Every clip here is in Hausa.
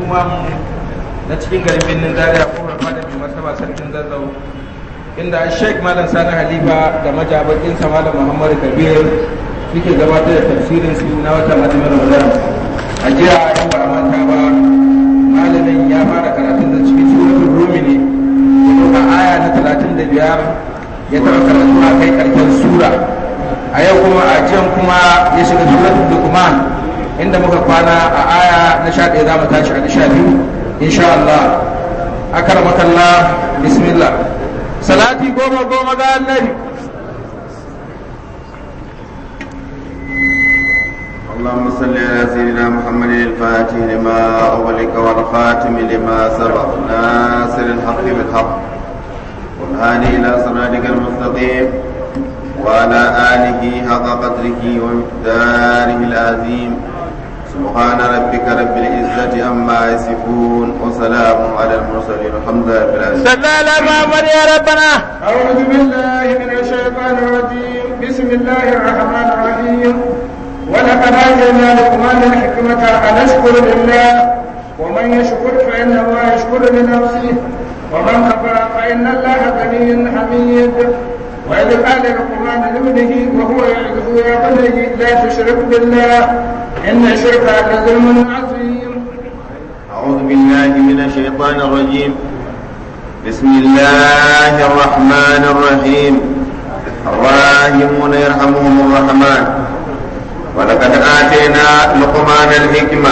kuma na cikin garin birnin zaria kofar fada mai martaba sarkin zazzau inda sheik malam sani halifa da majabakinsa malam muhammad kabir suke gabatar da tafsirin su na watan azumin ramadan a jiya in ba a manta ba malamin ya fara karatun da cikin suratul rumi ne ya aya na talatin da biyar ya taɓa karatu a kai ƙarshen sura a yau kuma a jiyan kuma ya shiga suratul lukman inda muka kwana a aya na sha ɗaya za mu tashi a na sha biyu insha Allah akaramakallah bismillah salati goma goma ga annabi اللهم صل على سيدنا محمد الفاتح لما أغلق والخاتم لما سبق ناصر الحق بالحق والهادي إلى صراطك المستقيم وعلى آله حق قدره ومقداره العظيم سبحان ربك رب العزة عما يصفون وسلام على المرسلين الحمد لله رب العالمين صلى على محمد يا ربنا أعوذ بالله من الشيطان الرجيم بسم الله الرحمن الرحيم ولقد آتينا لقمان الحكمة أن اشكر لله ومن يشكر فإنما يشكر لنفسه ومن كفر فإن الله غني حميد وإذ قال لقمان لابنه وهو يعظه يا بني لا تشرك بالله إن الشرك لظلم عظيم أعوذ بالله من الشيطان الرجيم بسم الله الرحمن الرحيم الراحمون يرحمهم الرحمن ولقد آتينا لقمان الحكمة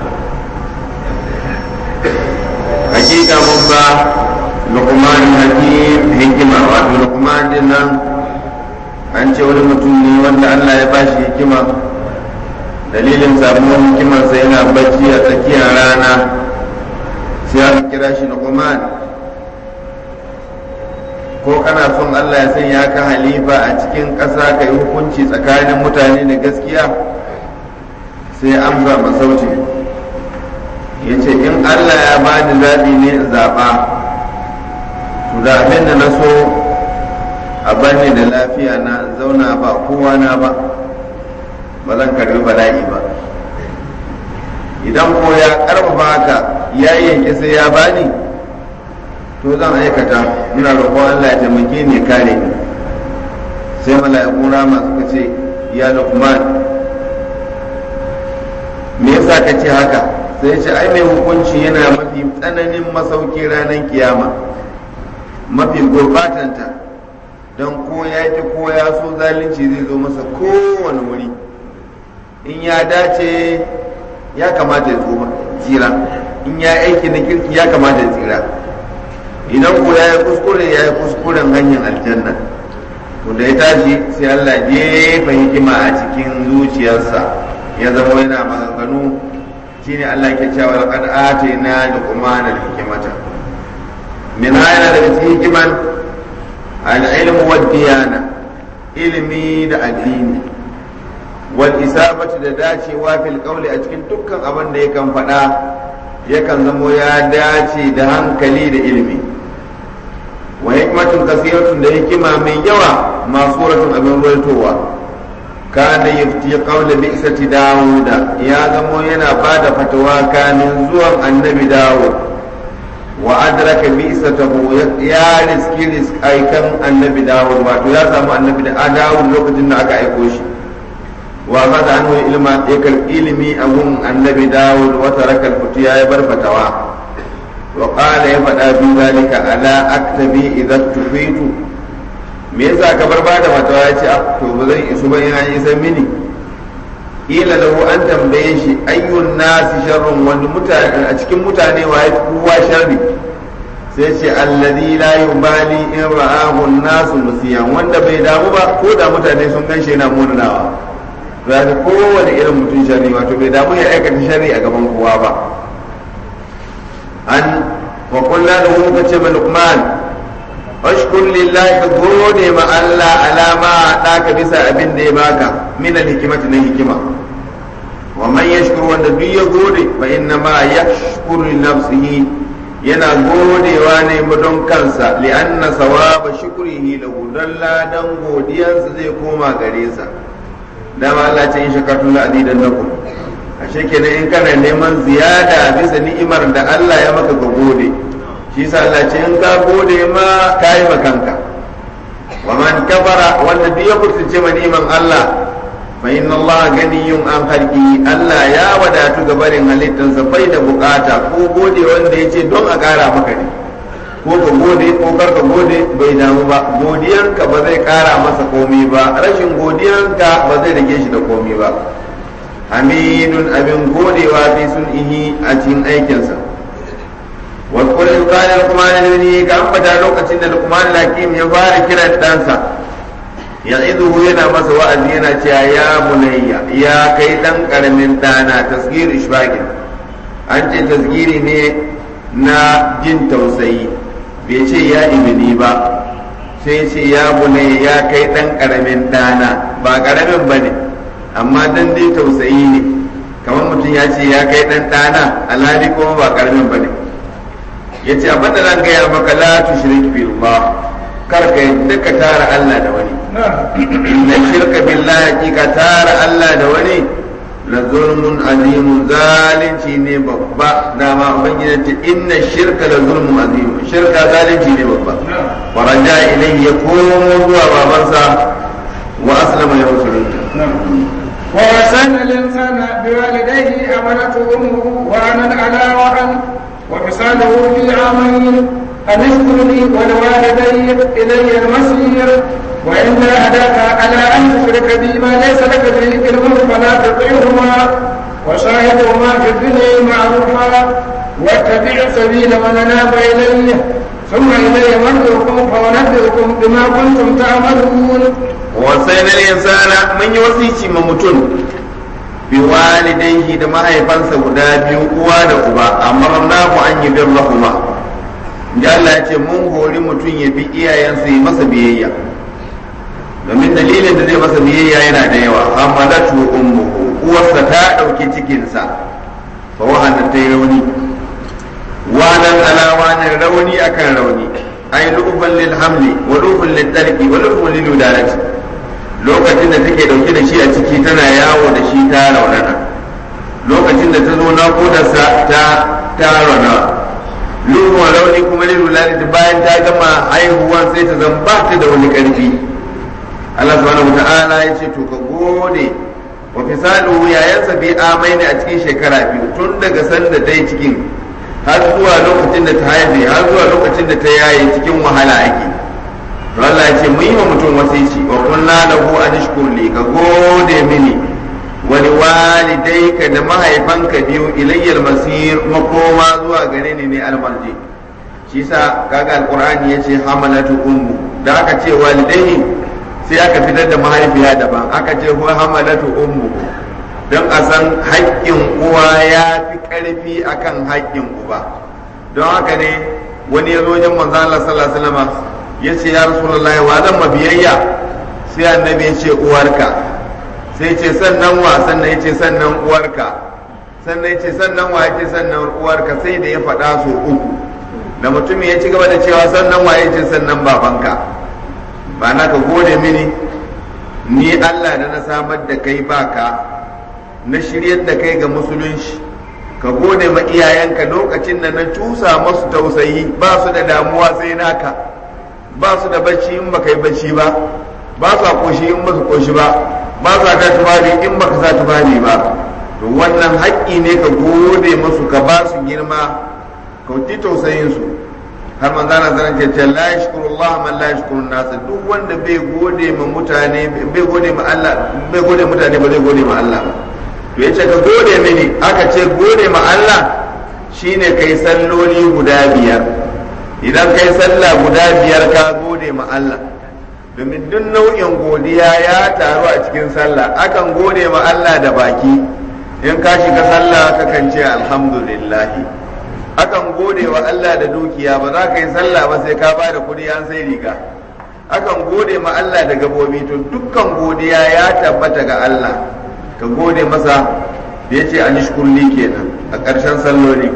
حقيقة مبا لقمان الحكيم حكمة وفي لقمان دينا an ce wani mutum ne wanda Allah ya bashi hikima dalilin samuwar hikimarsa yana bacci a tsakiyar rana sai aka kira shi Luqman ko kana son Allah ya sanya ka halifa a cikin ƙasa ka yi hukunci tsakanin mutane da gaskiya sai amsa masauti ya ce in Allah ya bani zaɓi ne in zaɓa to da abin da na so a banne da lafiya na in zauna ba kowa na ba ba zan karbi bala'i ba idan ko ya karfafa haka ya yanke sai ya bani to zan aikata ina roƙon Allah ya taimake ni kare ni sai mala'ikun rama suka ce ya Luqman me yasa ka ce haka sai ya ce ai mai hukunci yana mafi tsananin masauki ranar kiyama mafi gurbatanta don ko ya ki ko ya so zalunci zai zo masa kowane wuri in ya dace ya kamata ya tsira in ya aiki na kirki ya kamata ya tsira idan ko ya yi kuskure ya yi kuskuren hanyar aljanna to da ya tashi sai Allah jefa hikima a cikin zuciyarsa ya zama yana maganganu shine Allah ke cewa laqad atayna luqman al-hikmata min ayna daga cikin hikiman al-ilmu wad-diyana ilimi da addini wal isabati da dacewa fil qawli a cikin dukkan abin da yakan faɗa yakan zamo ya dace da hankali da ilimi wa hikmatun kasiratun da hikima mai yawa masuratun abin ruwaitowa kana yafti qawla bi'sati dawuda ya zamo yana bada fatawa kamin zuwan annabi dawud wa adraka bi'satahu ya riski aikan annabi dawud wato ya samu annabi da dawud lokacin da aka aiko shi wa kada an wani ilma ya karɓi ilimi a gun annabi dawud wata rakar fitu ya bar fatawa wa qala ya faɗa bi zalika ala aktabi idan tufitu me yasa ka bar bada fatawa ya ce to ba zan isu ba ina isan mini ila lahu an tambaye shi ayyun nasi sharrun wani mutane a cikin mutane wa ya kowa sharri sai ce alladhi la yubali in ra'ahu an-nasu musiyan wanda bai damu ba ko da mutane sun ganshi yana munanawa za ka kowane irin mutum shari wato bai damu ya aikata shari a gaban kowa ba an wa kullu da muka ce ma luqman ashkur lillahi ka gode ma Allah alama daka bisa abin da ya baka min al-hikmati na hikima wa man yashkuru wanda duk ya gode fa inna ma yashkuru li nafsihi yana godewa ne don kansa li'anna sawaba shukrihi lahu dan ladan godiyansa zai koma gare sa dama Allah ce in shakartu la azidan lakum ashe kenan in kana neman ziyada bisa ni'imar da Allah ya maka ka gode shi sa Allah ce in ka gode ma ka yi kanka wa man kafara wanda duk ya kusurce ma ni'iman Allah fa inna Allah ganiyun an halki Allah ya wadatu ga barin halittarsa bai da bukata ko gode wanda ya ce don a kara maka ne ko ka gode ko kar ka gode bai damu ba godiyanka ba zai kara masa komi ba rashin godiyanka ba zai rage shi da komi ba hamidun abin godewa fi sun ihi a cikin aikinsa واذكر إذ قال لقمان لابنه كان فتا لوكacin da Luqman al-Hakim ya fara kiran ɗansa ya'iduhu yana masa wa'azi yana cewa ya bunayya ya kai dan karamin dana tasgir ishbagin an ce tasgiri ne na jin tausayi bai ce ya ibni ba sai ce ya bunayya ya kai dan karamin dana ba karamin bane amma dan dai tausayi ne kamar mutum ya ce ya kai dan dana alhali kuma ba karamin bane yace abin da zan gaya maka la tushrik billah kar ka yadda ka tara Allah da wani na shirka billahi ka tara Allah da wani la zulmun azimun zalunci ne babba dama ubangiji ce inna shirka la zulmun azim shirka zalunci ne babba wa raja ilayhi ya komo zuwa babansa wa aslama ya musulunta ووصينا الإنسان بوالديه حملته أمه وأنا على وهن وفصاله في عامين أن اشكر لي ولوالدي إلي المصير وإن جاهداك على أن تشرك بي ما ليس لك به علم فلا تطيعهما وشاهدهما في الدنيا معروفا واتبع سبيل من أناب إليه ثم إلي مرجعكم فأنبئكم بما كنتم تعملون وصينا الإنسان من يوصيك ممتون biwalidaihi da mahaifansa guda biyu uwa da uba amarna ku an yi bin rahuma da Allah ya ce mun hori mutum ya bi iyayensa yi masa biyayya domin dalilin da zai masa biyayya yana da yawa hamalatu ummuhu uwarsa ta dauki cikinsa fa wahana ta yi rauni wanan ala wanan rauni akan rauni ai lufan lil hamli wa lufan lil tarki wa lufan lil udalati lokacin da take dauke da shi a ciki tana yawo da shi ta raunana lokacin da ta zo naƙudarsa ta ta rauna lura rauni kuma lilu lalita bayan ta gama haihuwa sai ta zan ba ta da wani ƙarfi Allah subhanahu wata'ala ya ce to ka gode wa fisaluhu yayansa bi amai ne a cikin shekara biyu tun daga sanda dai cikin har zuwa lokacin da ta haife har zuwa lokacin da ta yaye cikin wahala ake Allah ya ce mu yi wa mutum wasici wa kunna lahu an shkur li ka gode mini wa liwalidayka da mahaifanka biyu ilayyal masir makoma zuwa gare ni ne almarji shi sa kaga alqur'ani yace hamalatu ummu da aka ce walidayhi sai aka fitar da mahaifiya daban aka ce huwa hamalatu ummu don a san haƙƙin uwa ya fi ƙarfi akan haƙƙin uba don haka ne wani ya zo wajen manzo Allah sallallahu alaihi wasallam ya ce ya rasulullahi wa zan mabiyayya sai annabi ya ce uwarka sai ce sannan wa sannan ya ce sannan uwarka sannan ya ce sannan wa ya ce sannan uwarka sai da ya faɗa so uku da mutumin ya ci gaba da cewa sannan wa ya ce sannan babanka ba na ka gode mini ni Allah da na samar da kai baka na shiryar da kai ga musulunci ka gode ma iyayenka lokacin da na cusa masu tausayi ba su da damuwa sai naka ba su da bacci in baka yi bacci ba ba su koshi in ba su koshi ba ba su ta tubali in baka sa tubali ba to wannan haƙƙi ne ka gode musu ka ba su girma ka wuti tausayin su har manzana zanen ce ce la yashkuru Allah man la yashkuru nas duk wanda bai gode ma mutane bai gode ma Allah bai gode mutane ba zai gode ma Allah ba to yace ka gode mini aka ce gode ma Allah shine kai salloli guda biyar idan kai sallah guda biyar ka gode ma Allah domin duk nau'in godiya ya taru a cikin sallah akan gode ma Allah da baki in ka shiga sallah kakan ce alhamdulillah akan gode wa Allah da dukiya ba za ka yi sallah ba sai ka ba da kuɗi an sai riga akan gode ma Allah da gabobi to dukkan godiya ya tabbata ga Allah ka gode masa da ya ce an shukurli kenan a ƙarshen salloli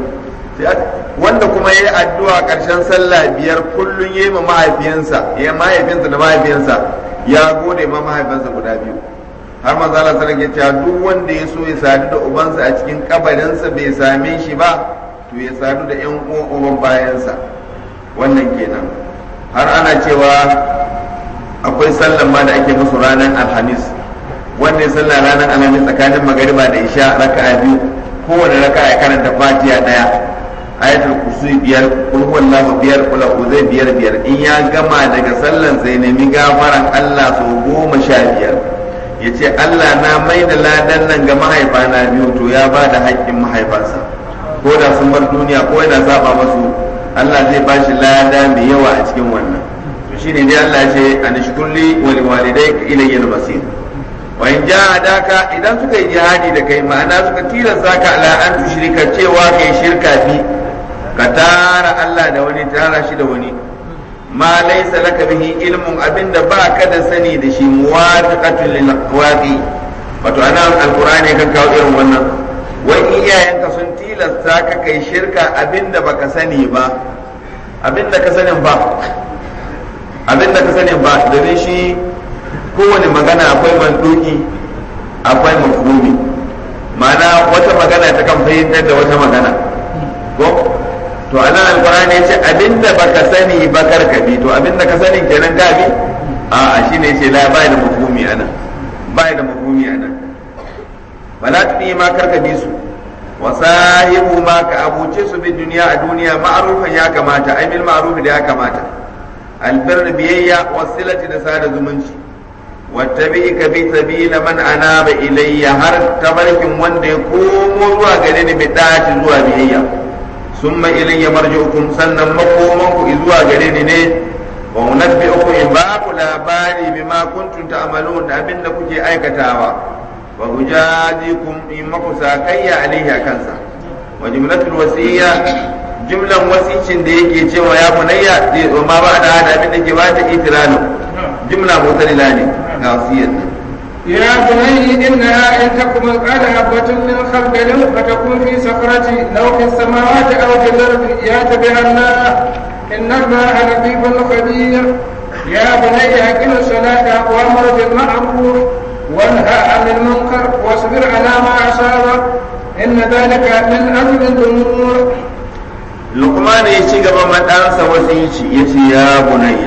wanda kuma ya yi addu'a ƙarshen sallah biyar kullum ya yi ma mahaifiyansa ya mahaifinsa da mahaifiyansa ya gode ma mahaifinsa guda biyu har manzo Allah sallallahu alaihi wasallam duk wanda ya so ya sadu da ubansa a cikin kabarinsa bai same shi ba to ya sadu da yan uwan uban bayansa wannan kenan har ana cewa akwai sallan ma da ake musu ranar alhamis wanda ya sallah ranar alhamis tsakanin magariba da isha raka'a biyu kowane raka'a ya karanta fatiha daya ayatul kursi biyar kul huwallahu biyar kula uzai biyar biyar in ya gama daga sallan sai nemi gafaran Allah sau goma sha biyar ya ce Allah na mai da ladan nan ga mahaifana biyu to ya ba da haƙƙin mahaifansa ko da sun bar duniya ko yana saba masu Allah zai ba shi lada mai yawa a cikin wannan to shine dai Allah ya ce an shkurli wa liwalidayka ilayya al-masir wa in jahadaka idan suka yi jihadi da kai ma'ana suka tilasta ka ala an tushrika cewa kai shirka fi ka tara Allah da wani tara shi da wani ma laysa laka bihi ilmun abinda ba ka da sani da shi muwafiqatul lil waqi wato ana alqur'ani kan kawo irin wannan wai iyayenka sun tilasta ka kai shirka abinda baka sani ba abinda ka sanin ba abinda ka sanin ba domin shi kowane magana akwai manduki akwai mafhumi ma'ana wata magana ta kan fahimtar da wata magana ko to anan alqur'ani ya ce abinda baka sani ba karka bi to abinda ka sani kenan ka bi a a shine yace la bai da mafhumi anan bai da mafhumi anan wala tudi ma karka bi su wa sahibu ma ka abuce su bi duniya a duniya ma'rufan ya kamata ai bil ma'ruf da ya kamata albir biyayya wasilati da sada zumunci wattabi ka bi sabila man anaba ilayya har tabarkin wanda ya komo zuwa gare ni bi dace zuwa biyayya summa ilayya marji'ukum sannan makoman ku zuwa gare ni ne wa unabbi'ukum in ba ku labari bima kuntum ta'malun da abinda kuke aikatawa wa ujazikum in maku sakayya alaihi kansa wa jumlatul wasiyya jumlan wasicin da yake cewa ya bunayya wa ma ba da hada abin da ke ba ta itiralu jumla mutalila ne ga wasiyar يا بني إنها إن تكن مثقال حبة من خردل فتكون في صخرة لو في السماوات أو في الأرض يأت بها الله إن الله لطيف خبير يا بني أقم الصلاة وأمر بالمعروف وانهى عن المنكر واصبر على ما أصابك إن ذلك من أمر الأمور لقمان يشي قبل ما تنسى وسيشي يشي يا بني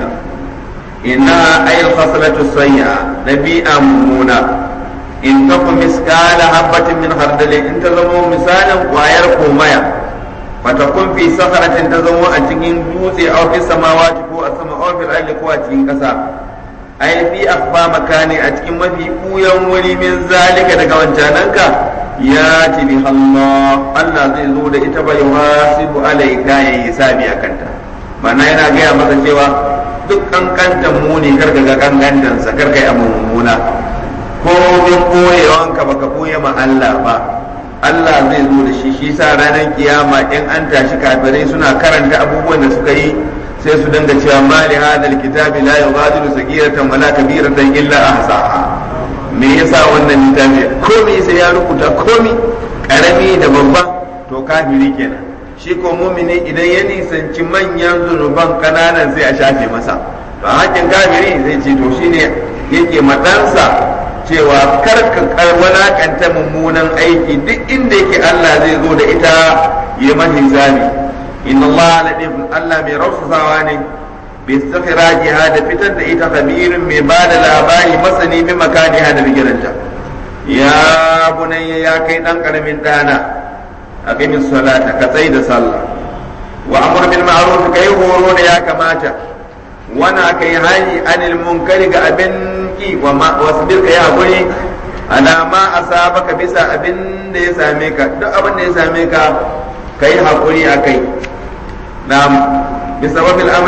إنها أي الخصلة السيئة نبيئة ممونة إن تكن مثقال حبة من خردل إن تزمو مثالا ويرقو ميا فتكون في صخرة تزمو أتكين دوسي أو في السماوات كو السماء أو في الأرض كو أتكين كسا أي في أخفى مكان أتكين وفي قويا ولي من ذلك دقا جاننك ياتي بها الله الله زي زود إتبا يحاسب عليك يا يسابي أكنت معناه yana gaya masa cewa duk kankantan muni karka ga kankantansa karka yi abu mummuna ko bin koyewanka baka koye ma Allah ba Allah zai zo da shi shi sa ranar kiyama in an tashi kafirai suna karanta abubuwan da suka yi sai su dinga cewa mali hadal kitabi la yughadiru sagiratan wala kabiratan illa ahsaha me yasa wannan littafi komai sai ya rubuta komai karami da babba to kafiri kenan shi ko mumini idan ya nisanci manyan zunuban kananan sai a shafe masa to hakin kafiri zai ce to shine yake madansa cewa karka walakanta mummunan aiki duk inda yake Allah zai zo da ita ya mahi zami inna Allah latif Allah mai rausasawa ne bi istikhrajiha da fitar da ita khabirin mai ba da labari masani bi makaniha da bigiranta ya bunayya ya kai dan karamin dana أقم الصلاة كتيد صلى وأمر بالمعروف كي هورون يا كماتا وانا كي هاي عن المنكر كأبنكي وما واصبر يا بني على ما أصابك بسا أبن يساميك دو أبن يساميك كي حقولي أكي نعم بسبب الأمر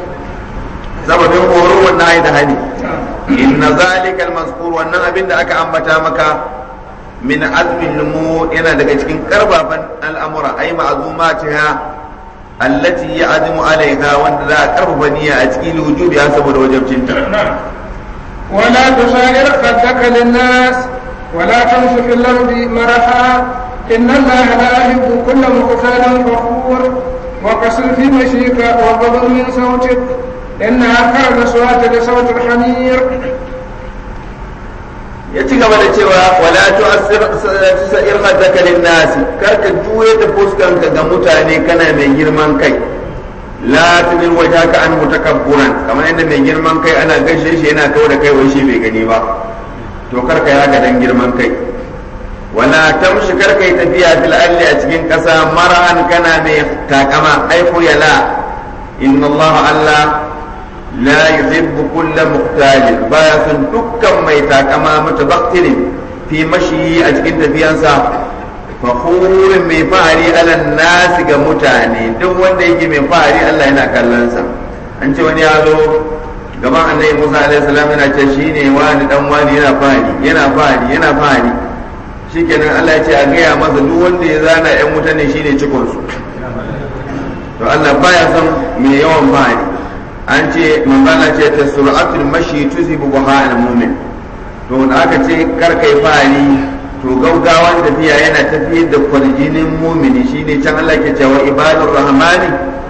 سبب هورون والنهي دهني إن ذلك المذكور وأن أبن أكا أنبتا مكا min azmin lumu yana daga cikin karfafan al'amura ai ma'azumatiha allati ya'zimu alaiha wanda za a karfafa niyya a cikin wujubi ya saboda wajibcinta ولا تصائر خدك للناس ولا تمش في الأرض مرحا إن الله لا يحب كل مختال فخور وقصر في مشيك وغضب من صوتك إنها كان صوت لصوت الحمير ya ci gaba da cewa wala tu'assir sa'ir khaddaka lin-nasi karka juye da fuskanka ga mutane kana mai girman kai la tudil wajhaka an mutakabburan kamar yadda mai girman kai ana gashe shi yana kawo da kai wai shi bai gani ba to karka ya ga dan girman kai wala tamshi karka yi tafiya fil ardi a cikin kasa mar'an kana mai takama ai yala inna allaha allah la yuhibbu kulla muqtalin baya son dukkan mai takama mutabaktirin fi mashi a cikin tafiyansa fakhurin mai fahari alan nasi ga mutane duk wanda yake mai fahari Allah yana kallonsa an ce wani ya zo gaban annabi Musa alaihi salam yana ce shine wani dan wani yana fahari yana fahari yana fahari shikenan Allah ya ce a gaya masa duk wanda ya zana yan mutane shine cikon su to Allah baya son mai yawan fahari an ce manzana ce ta sur'atul mashi tusibu buha al-mu'min to da aka ce kar kai fahari to gaugawan tafiya yana tafiyar da kwarjinin mumini shine can Allah ke cewa ibadur rahmani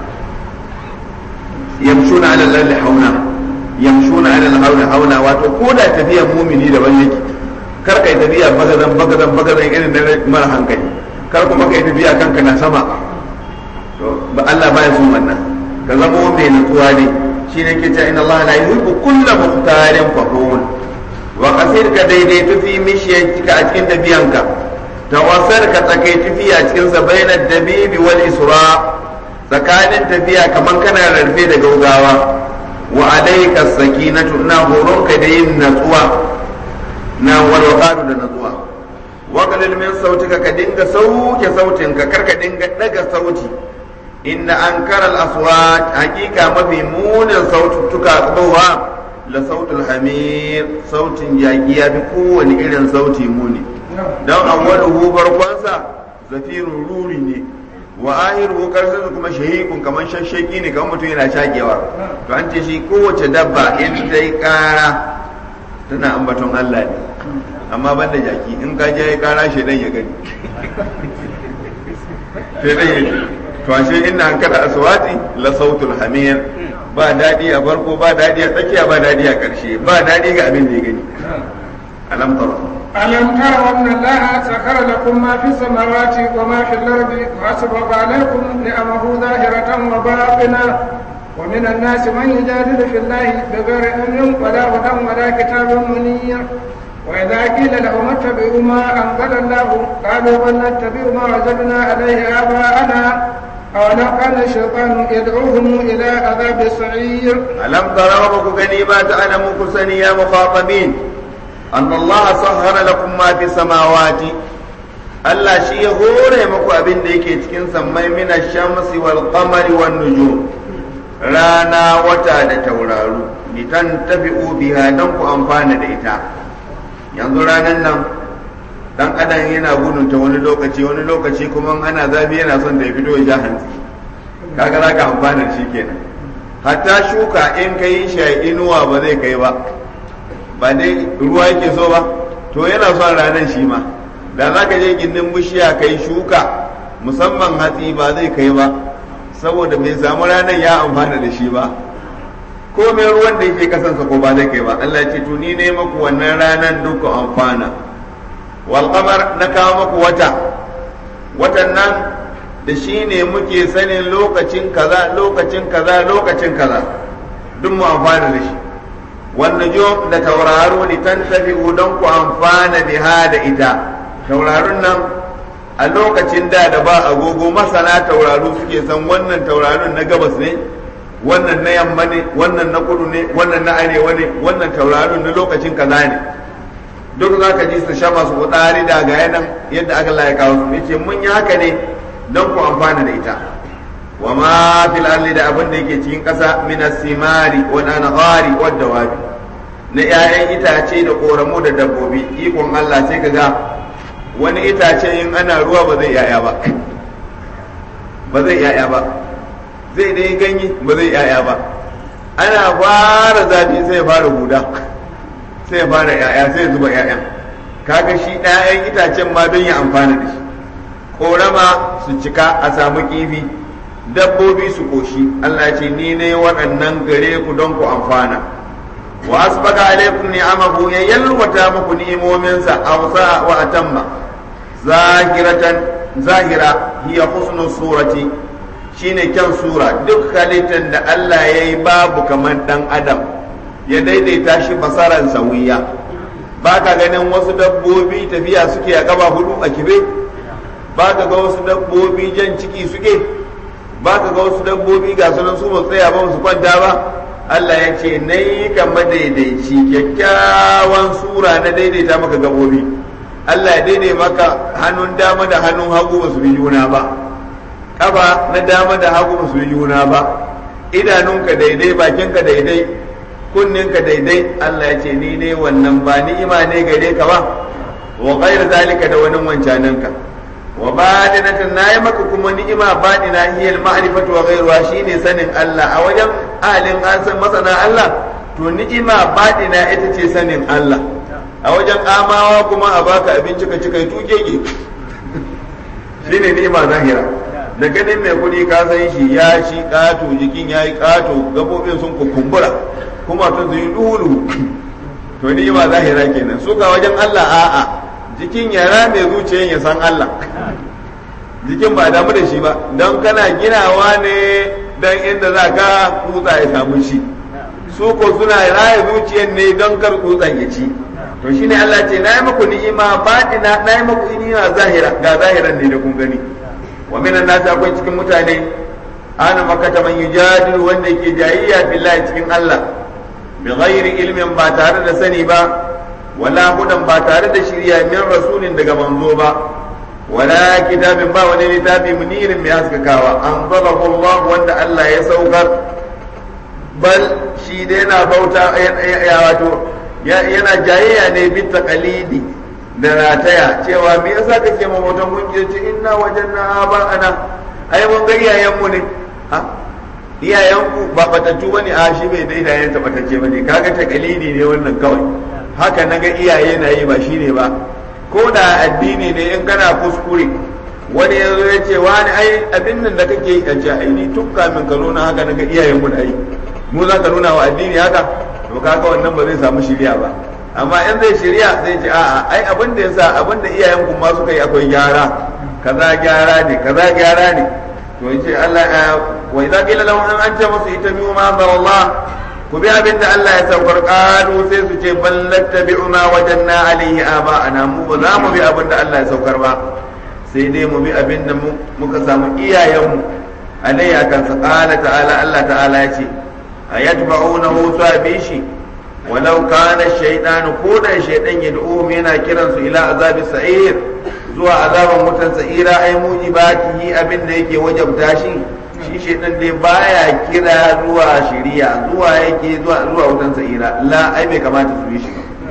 yamshuna ala al hauna yamshuna ala al hauna hauna wato ko da tafiyar mumini daban yake kar kai tafiya bagadan bagadan bagadan irin na mara hankali kar kuma kai tafiya kanka na sama to ba Allah baya son wannan ka zama mai nutsuwa ne shine ke cewa inna Allah la yuhibbu kulla mukhtalin fakhur wa kasir ka daidaita fi mishiyanka a cikin tafiyanka tawassar ka tsakai tafiya cikin sa bainar dabibi wal isra tsakanin tafiya kaman kana rarfe da gaugawa wa alayka sakinatu ina horonka da yin natsuwa na walwaqaru da natsuwa wa qalil min sautika ka dinga sauke sautinka kar ka dinga daga sauti inna ankara al-aswat hakika mafi munin saututtuka tsohuwa la sautul hamir sautin jaki ya fi kowane irin sauti muni don awwaluhu farkonsa zafirun ruri ne wa ahiru karshen kuma shahikun kamar shashshaki ne kamar mutum yana shakewa to an ce shi kowace dabba in ta yi kara tana ambaton Allah ne amma ban da jaki in ka je kara shaidan ya gani shaidan ya to ashe inna an kada aswati la sautul hamir ba daɗi a farko ba daɗi a tsakiya ba daɗi a ƙarshe ba daɗi ga abin da ya gani alam tara ألم تروا أن الله سخر لكم ما في السماوات وما في الأرض وأسبغ عليكم نعمه ظاهرة وباطنة ومن الناس من يجادل في الله بغير علم ولا هدى ولا كتاب منير وإذا قيل لهم اتبعوا ما أنزل الله قالوا بل نتبع ما وجدنا عليه آباءنا أولو كان الشيطان يدعوهم إلى عذاب السعير ألم تروا بك غنيمات أنا مكسني يا مخاطبين أن الله سهر لكم ما في السماوات Allah shi ya hore muku abin da yake cikin sammai mina shamsi wal qamari wan nujum rana wata da tauraru litan tabi'u biha dan ku amfana da ita yanzu ranan nan dan adam yana gudun ta wani lokaci wani lokaci kuma ana zafi yana son da ya fito ya sha hantsi kaga za ka amfana da shi kenan hatta shuka in ka yi shi a inuwa ba zai kai ba ba dai ruwa yake so ba to yana son ranar shi ma da za ka je gindin bishiya ka yi shuka musamman hatsi ba zai kai ba saboda bai samu ranar ya amfana da shi ba ko mai ruwan da yake kasansa ko ba zai kai ba Allah ce to ni ne maku wannan ranar duka amfana wal qamar na kawo maku wata watan nan da shi ne muke sanin lokacin kaza lokacin kaza lokacin kaza duk mu amfana da shi wannan jo da tauraro ni tan tafi don ku amfana biha da ita tauraron nan a lokacin da da ba agogo masana tauraro suke san wannan tauraron na gabas ne wannan na yamma ne wannan na kudu ne wannan na arewa ne wannan tauraron na lokacin kaza ne duk za ka ji su sha masu kudari da ga yanan yadda aka laye kawo su yace mun yi haka ne don ku amfana da ita wa ma fil ardi da abin da yake cikin ƙasa min as-simari wal anhari wad dawabi na 'ya'yan itace da koramu da dabbobi ikon Allah sai ka ga wani itace in ana ruwa ba zai yaya ba ba zai yaya ba zai dai ganye ba zai yaya ba ana fara zafi sai ya fara huda sai ya fara yaya sai ya zuba yaya kaga shi ɗayan itacen ma don ya amfana da shi korama su cika a samu kifi dabbobi su koshi Allah ce ni ne waɗannan gare ku don ku amfana wa asbaga alaikum ni'amahu ya yalwata muku ni'imominsa awsa wa atamma zahiratan zahira hiya husnul surati shine kyan sura duk halittar da Allah ya yi babu kamar dan adam ya daidaita shi basaran sawiya ba ka ganin wasu dabbobi tafiya suke a gaba hudu a kibe ba ka ga wasu dabbobi jan ciki suke ba ka ga wasu dabbobi ga sunan su ba tsaya ba su kwanta ba Allah ya ce na yi ka madaidaici kyakkyawan sura na daidaita maka gabobi Allah ya daidai maka hannun dama da hannun hagu ba su bi juna ba kafa na dama da hagu ba su bi juna ba idanunka daidai bakinka daidai kunninka daidai Allah ya ce ni ne wannan ba ni'ima ne gare ka ba wa ghayr zalika da wani wancaninka wa badinatan nayi maka kuma ni'ima badina hiya al-ma'rifatu wa ghayruha shine sanin Allah a wajen alin an san masana Allah to ni'ima badina ita ce sanin Allah a wajen amawa kuma a baka abinci ka cika tukeke shine ni'ima zahira da ganin mai kuɗi ka san shi ya shi ƙato jikin ya yi ƙato gabobin sun kukumbura kuma tun su yi dulu to ni'ima zahira kenan su ka wajen Allah a'a jikin ya rame zuciyan ya san Allah jikin ba damu da shi ba don kana ginawa ne don inda za ka kutsa ya samu shi su ko suna raya zuciyan ne don kar kutsan ya ci to shi ne Allah ce na yi muku ni'ima baɗina na yi muku ni'ima zahira ga zahiran ne da kun gani wa minan nasi akwai cikin mutane ana makata man yujadilu wanda yake jayayya billahi cikin Allah bi ghairi ilmin ba tare da sani ba wala hudan ba tare da shirya min rasulin daga manzo ba wala kitabin ba wani littafi munirin mai haskakawa an zalahu Allah wanda Allah ya saukar bal shi dai yana bauta ya wato yana jayayya ne bi taqalidi da rataya cewa me yasa kake ma bautan gunki ce inna wajanna ba ana ai mun ga iyayenmu ne ha iyayenku ba batattu bane a shi bai daida yayin ta batacce bane kaga taqalidi ne wannan kawai haka naga iyaye na yi ba shine ba ko da addini ne in kana kuskure wani ya zo ya ce wani ai abin nan da kake yi a ce ai ni tun kamin ka nuna haka naga iyayen mu da yi mu za ka nuna wa addini haka to kaga wannan ba zai samu shiriya ba amma in zai shiriya zai ce a'a ai abin da yasa abin da iyayen ku ma suka yi akwai gyara kaza gyara ne kaza gyara ne to yace Allah wa idza qila lahum an anta musu itabi'u ma Allah ku bi abin da Allah ya saukar qalu sai su ce bal nattabi'u ma wajanna alaihi aba'ana mu ba za mu bi abin da Allah ya saukar ba sai dai mu bi abin da muka samu iyayenmu alaihi akan sa qala ta'ala Allah ta'ala ya ce ayatba'unahu sabi shi walau kana shaytanu ko da shaydan yad'uhum yana kiransu ila azabi sa'ir zuwa azaban wutan sa'ira ai mujibatihi abin da yake wajabta shi shi shaitan dai baya kira zuwa shiriya zuwa yake zuwa zuwa wutan sa'ira la ai bai kamata su yi shi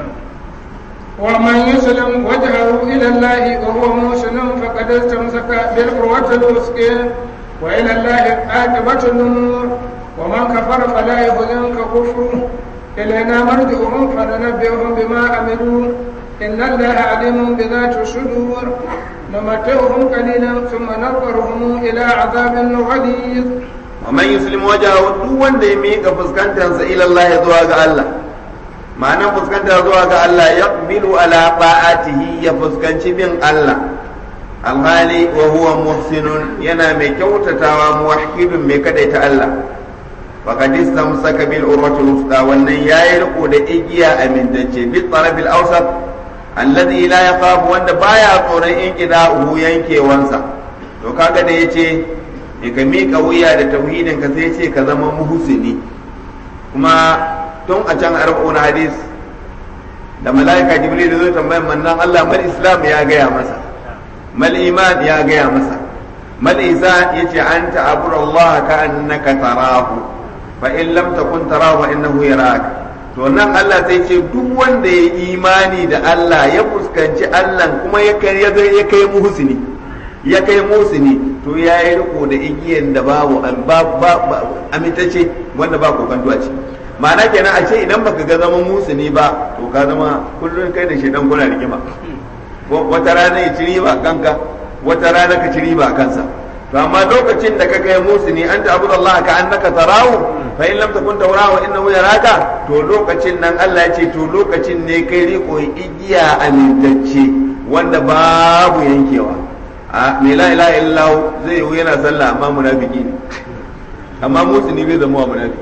ومن يسلم وجهه إلى الله وهو محسن فقد استمسك بالقوة الوثقى وإلى الله عاقبة الأمور ومن كفر فلا يحزنك كفره إلينا مرجعهم فننبئهم بما عملوا إن الله عليم بذات الصدور نمتعهم قليلا ثم نضطرهم إلى عذاب غليظ ومن يسلم وجهه duk wanda ya miƙa fuskantarsa ila Allah zuwa ga Allah ma'anar fuskanta zuwa ga Allah ya bilu ala ba'atihi ya fuskanci bin Allah alhali wa huwa muhsinun yana mai kyautatawa muwahhidun mai kadaita Allah faqad istamsaka bil urwatil wuthqa wannan yayi riko da igiya amintacce bi tarabil awsat alladhi la yaqabu wanda baya tsoron in uhu yankewansa to kaga da yace ya ka miƙa wuya da tauhidin ka sai ce ka zama muhsini kuma tun a can arba'un hadis da mala'ika jibril da zo tambayar mannan Allah mal islam ya gaya masa mal iman ya gaya masa mal ihsan yace anta abudu Allah ka annaka tarahu fa in lam takun tarahu fa innahu yaraka to nan Allah sai ce duk wanda ya imani da Allah ya fuskanci Allah kuma ya kai ya kai muhsini ya kai muhsini to ya yi riko da igiyan da babu amintacce wanda ba kokanto a ciki ma'ana kenan a ce idan baka ga zama muhsini ba to ka zama kullum kai da shedan kuna rigima wata rana ya ci riba kanka wata rana ka ci riba kansa to amma lokacin da ka kai muhsini anta abudallah ka annaka tarahu fa in lam takun tawra wa innahu yaraka to lokacin nan Allah ya ce to lokacin ne kai riko igiya amintacce wanda babu yankewa a me la ilaha illallah zai yi yana sallah amma munafiki ne amma musulmi bai zama wa munafiki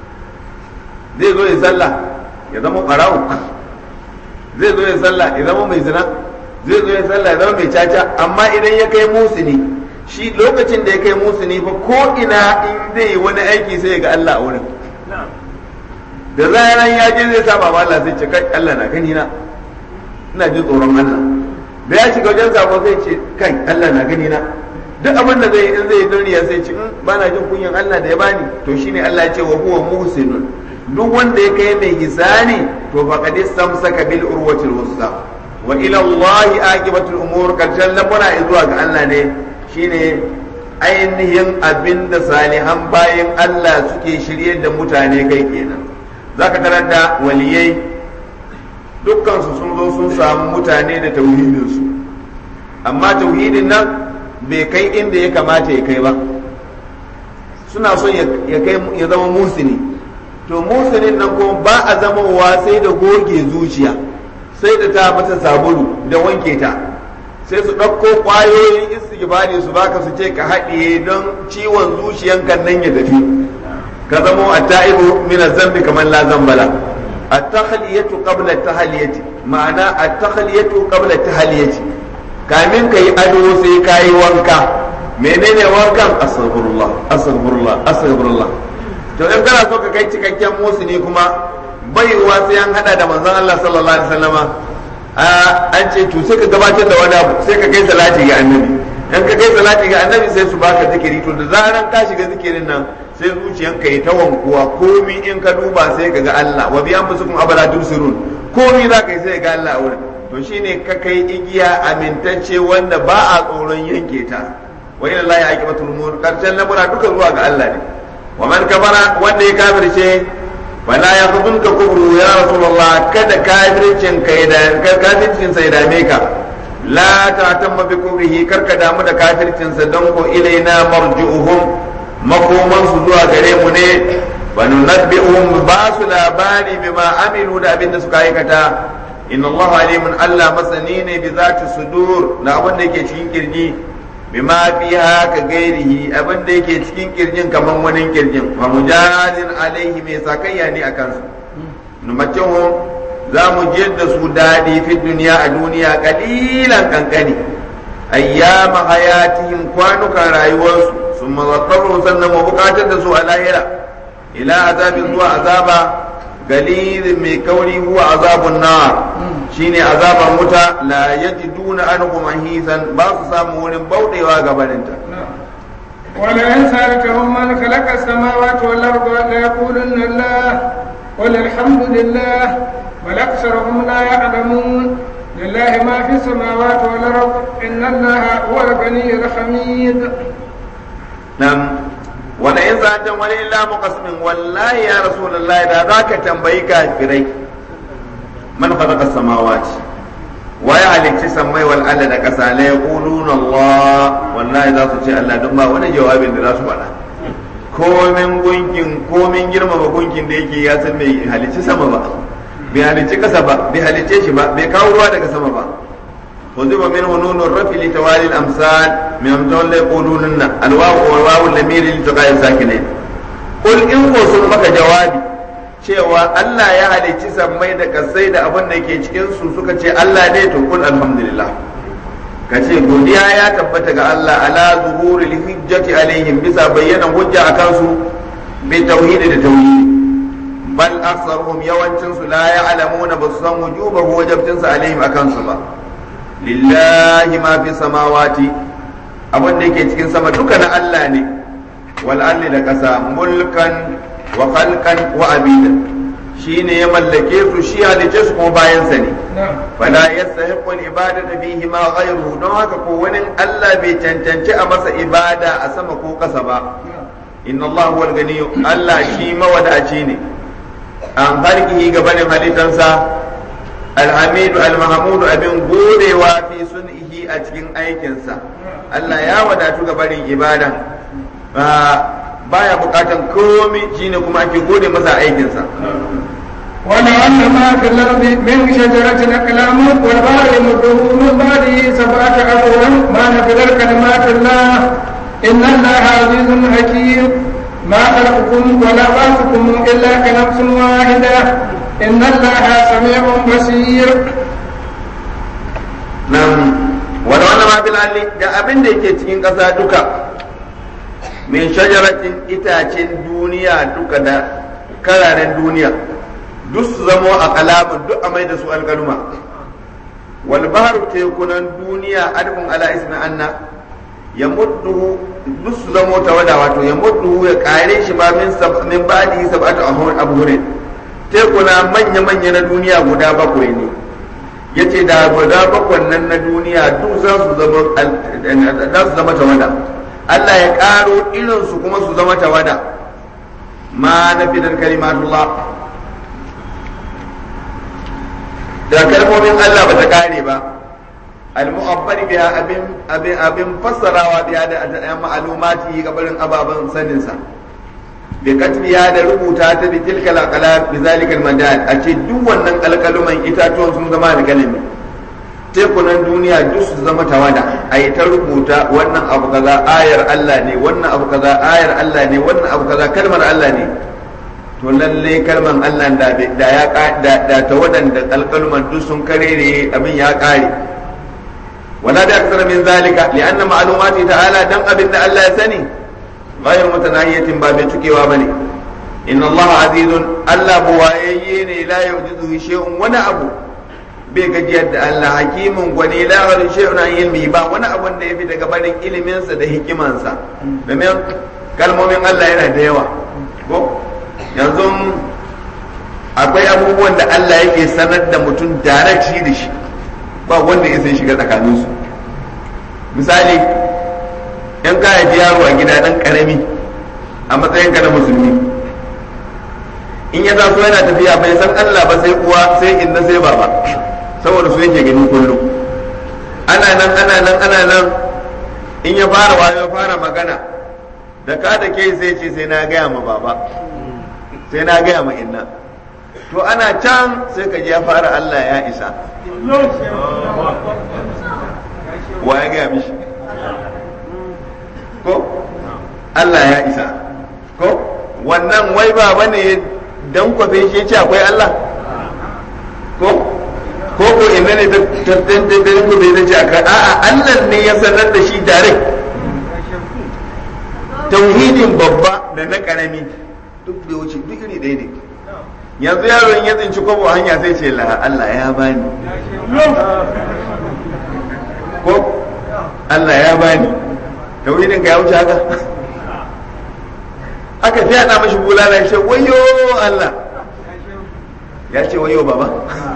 zai zo ya sallah ya zama ɓarawo zai zo ya sallah ya zama mai zina zai zo ya sallah ya zama mai caca amma idan ya kai musuni shi lokacin da ya kai musuni fa ko ina in zai yi wani aiki sai ya ga Allah a wurin da zaran ya je zai saba ma Allah sai ce kai Allah na gani na ina jin tsoron Allah da ya shiga wajen sabo sai ce kai Allah na gani na duk abin da zai in zai yi duniya sai ce ba na jin kunyan Allah da ya bani to shine Allah ya ce wa huwa muhsinun duk wanda ya kai mai hisani to faqad istamsaka bil urwatil wusta wa ila Allah aqibatul umur karshen lamura zuwa ga Allah ne shine ainihin abinda salihan bayan Allah suke shirye da mutane kai kenan zaka tarar da waliyai dukkan su sun zo sun samu mutane da tauhidin su amma tauhidin nan bai kai inda ya kamata ya kai ba suna son ya kai ya zama musini to musulun nan kuma ba a zamowa sai da goge zuciya sai da ta mata sabulu da wanke ta sai su ɗauko ƙwayoyin istighfari su baka su ce ka haɗiye don ciwon zuciyanka nan ya tafi ka zamo a ta'ibu min zambi kamar la zambala at-takhliyatu qabla at-tahliyati ma'ana at-takhliyatu qabla at-tahliyati kamin kai ado sai kai wanka menene wankan astaghfirullah astaghfirullah astaghfirullah to in kana so ka kai cikakken musulmi kuma baiwa sai an hada da manzon Allah sallallahu alaihi wasallama an ce to sai ka gabatar da wani abu sai ka kai salati ga annabi in ka kai salati ga annabi sai su baka zikiri to da zaran ka shiga zikirin nan sai zuciyanka yi ta wankuwa komi in ka duba sai ka ga Allah wa biyan musukum abala tusirun komi za ka yi sai ga Allah a wurin to shine ka kai igiya amintacce wanda ba a tsoron yanke ta wa ila Allah ya aqibatul umur karshen lamura duka zuwa ga Allah ne wa man kafara wanda ya kafirce fala ya ka kubru ya rasulullah kada kafircin ka da kafircin sai dame ka la ta'tamma bi kubrihi karka damu da kafircin sa don ko ilaina marji'uhum makoman su zuwa gare mu ne wa nunabbi'uhum ba su labari bima amilu da abin da suka aikata inna Allah alimun Allah masani ne bi zati sudur na abin da yake cikin kirji bima fiha ka gairihi abin da yake cikin kirjin kaman wani kirjin wa mujadin alaihi mai sakayya ne akan su numatuhum za mu jiyar da su daɗi fi duniya a duniya kalilan kankani ayyama hayatihim kwanukan rayuwarsu sun mazakaru sannan mu bukatar da su a lahira ila azabin zuwa azaba galilin mai kauri huwa azabun nar shine azaban wuta la yajiduna anhu mahisan ba su samu wurin bauɗewa gabaninta ولئن سألتهم من خلق السماوات والأرض ليقولن الله قل الحمد لله بل أكثرهم لا يعلمون لله ما في السماوات والأرض إن الله هو الغني الحميد نعم ولئن سألتهم ولله مقسم والله يا رسول الله إذا ذاك تنبئي كافرين من خلق السماوات ويا halicci sammai wal Allah da ƙasa la yaquluna Allah wallahi za su ce Allah don ba wani jawabin da za su faɗa komin gunkin komin girmama gunkin da yake ya san bai halicci sama ba bai halicci ƙasa ba bai halicce shi ba bai kawo ruwa daga sama ba وذب منه نون الرفع لتوالي الامثال من امثال لا يقولون الواو والواو الضمير لتقاء الساكنين قل ان sun maka jawabi cewa Allah ya halicci sammai da kasai da abin da ke cikin su suka ce Allah ne to kul alhamdulillah ka ce godiya ya tabbata ga Allah ala zuhuril hujjati alaihim bisa bayyana hujja akan su bi tauhidi da tauhidi bal aktsaruhum yawancin su la ya'lamuna basu san wujubahu wajibtin sa alaihim akan su ba lillahi ma fi samawati abin da yake cikin sama duka na Allah ne wal ardi da ƙasa mulkan wa khalqan wa abidan shine ya mallake su shi halice su kuma bayan sa ne fala yastahiqu al ibadata fihi ma ghayruhu don haka ko wani Allah bai cancanci a masa ibada a sama ko ƙasa ba inna Allah huwal gani Allah shi mawadaci ne an harkihi gabanin halittansa alhamidu almahamudu abin godewa fi sun'ihi a cikin aikinsa Allah ya wadatu ga barin ibada baya bukatan komai shine kuma ake gode masa aikinsa ولو أن ما في الأرض من شجرة أقلام والبحر يمده من بعده سبعة أبواب ما نفذت كلمات الله إن الله عزيز حكيم ما خلقكم ولا بعثكم إلا كنفس واحدة إن الله سميع بصير nan wani wani ma bil alli da abin da yake cikin ƙasa duka min shajaratin itacen duniya duka da kararen duniya duk su zamo a kalamun duk a mai da su alkaluma wal bahru tekunan duniya adfun ala ismi anna ya mudduhu duk su zamo tawada wato ya mudduhu ya kare shi ba min sab min ba'di sab'atu abhurin tekuna manya manya na duniya guda bakwai ne yace da guda bakwan nan na duniya duk za su zama za su zama tawada Allah ya karo irin su kuma su zama tawada ma na fitar kalimatullah da kalmomin Allah ba ta kare ba al-mu'abbar biha abin abin abin fassarawa biha da ma'lumati gabarin ababan sanin sa bi katbiya da rubuta ta bi tilkal aqlam bi zalikal madad a ce duk wannan kalkaluman itatuwan sun zama da kalami tekunan duniya duk su zama tawada a yi ta rubuta wannan abu kaza ayar Allah ne wannan abu kaza ayar Allah ne wannan abu kaza kalmar Allah ne to lalle kalman Allah da da ya da da tawadan da kalkaluman duk sun karere abin ya kare wala da aksar min zalika li'anna ma'lumati ta'ala dan abin da Allah ya sani غير متناهية باب تكيوا بني إن الله عزيز ألا بوايين لا يوجده شيء ولا أبو بيجد الله حكيم وني لا غير شيء عن علمه با ولا أبو da yafi daga barin iliminsa da hikimansa domin kalmomin Allah yana da yawa ko yanzu akwai abubuwan da Allah yake sanar da mutum darati da shi ba wanda ya sai shiga tsakaninsu misali in ka haifi yaro a gida dan karami a matsayin ka na musulmi in ya taso yana tafiya bai san Allah ba sai uwa sai inna sai baba saboda su yake gani kullum ana nan ana nan ana nan in ya fara wayo ya fara magana da ka da ke sai ce sai na gaya ma baba sai na gaya ma inna to ana can sai ka ji ya fara Allah ya isa wa ya gaya mishi ko Allah ya isa ko wannan wai ba bane dan kwafe shi ce akwai Allah ko ko ko inda ne ta tantance da ku bai ce akai a'a Allah ne ya sanar da shi direct tauhidin babba da na karami duk bai wuce duk iri ɗaya ne yanzu yaron ya tsinci kwabo hanya sai ce la Allah ya bani ko Allah ya bani tauhidin ka ya wuce haka aka fi ana mashi bulala ya ce wayo Allah ya ce wayo baba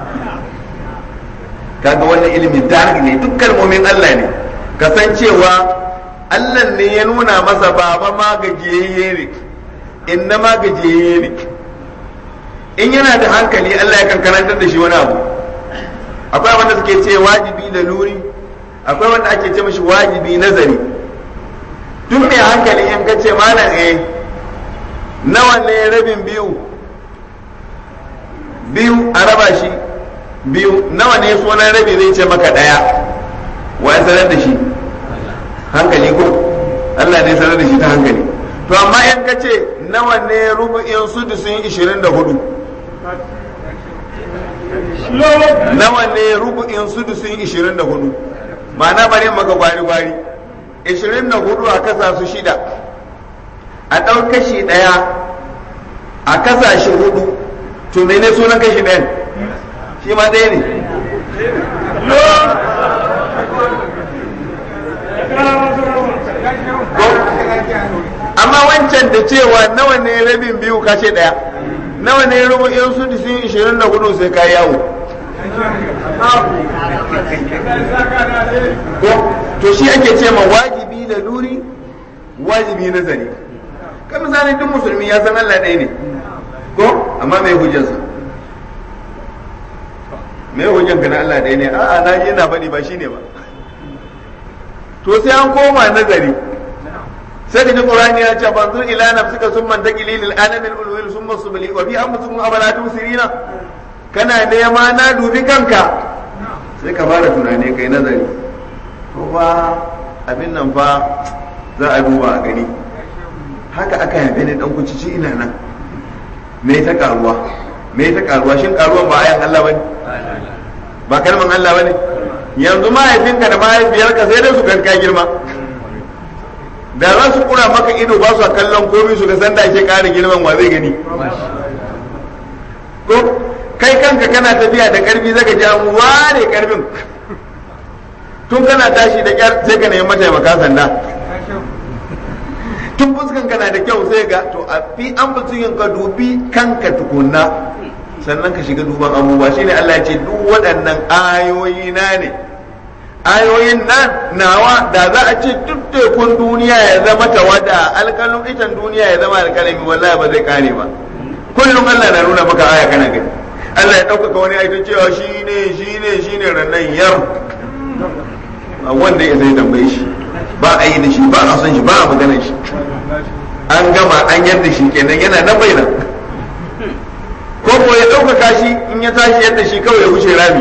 kaga wannan ilimin dark ne duk kalmomin Allah ne kasancewa Allah ne ya nuna masa baba ma gajiyayye ne inna ma gajiyayye ne in yana da hankali Allah ya kan karantar da shi wani abu akwai wanda suke ce wajibi da luri akwai wanda ake ce mashi wajibi nazari duk mai hankali in ka ce malam eh nawa ne rabin biyu biyu a raba shi biyu nawa ne sunan rabi zai ce maka daya wa ya sanar da shi hankali ko Allah ne sanar da shi ta hankali to amma in ka ce nawa ne rubu'in sudusin ishirin da hudu nawa ne rubu'in sudusin ishirin da hudu ma'ana bari maka gwari-gwari ishirin da hudu a kasa su shida a ɗau kashi ɗaya a kasa shi hudu to mene sunan kashi ɗayan shi ma ɗaya ne amma wancan da cewa nawa ne rabin biyu kashe ɗaya nawa ne rubu'in su sun ishirin da hudu sai ka yawo to shi ake ce ma wajibi da luri wajibi nazari kan misali duk musulmi ya san Allah ɗaya ne ko amma mai hujjarsa mai hujjanka na Allah ɗaya ne a'a na je na faɗi ba shine ba to sai an koma nazari sai da Qur'ani ya ce fanzur ila nafsika summa taqili lil anamin ulwil summa subli wa bi amsukum abala tusirina kana nema na dubi kanka sai ka fara tunani kai nazari ko ba abin nan fa za a duba a gani haka aka yabe ni dan kucici ina nan me ta karuwa me ta karuwa shin karuwan ba ayan Allah bane ba kalman Allah bane yanzu mahaifinka da mahaifiyarka sai dai su ganka girma da za su kura maka ido ba su kallon komai su ga san da ake ƙara girman wa zai gani ko kai kanka kana tafiya da karfi zaka ji an ware karfin tun kana tashi da kyar sai ka nemi mataimaka sanda tun fuskan kana da kyau sai ga to a fi an yin ka dubi kanka tukunna sannan ka shiga duban abubuwa shine Allah ya ce duk waɗannan ayoyi na ne ayoyin nan nawa da za a ce duk tekun duniya ya zama tawada alkalin itan duniya ya zama alkalami wallahi ba zai kare ba kullum Allah na nuna maka aya kana gani Allah ya ɗaukaka wani aikin cewa shi ne shi ne shi ne rannan yar a wanda ya zai tambaye shi ba a yi da shi ba a son shi ba a magana shi an gama an yadda shi kenan yana nan bai nan ko ko ya ɗaukaka shi in ya tashi yadda shi kawai ya wuce rami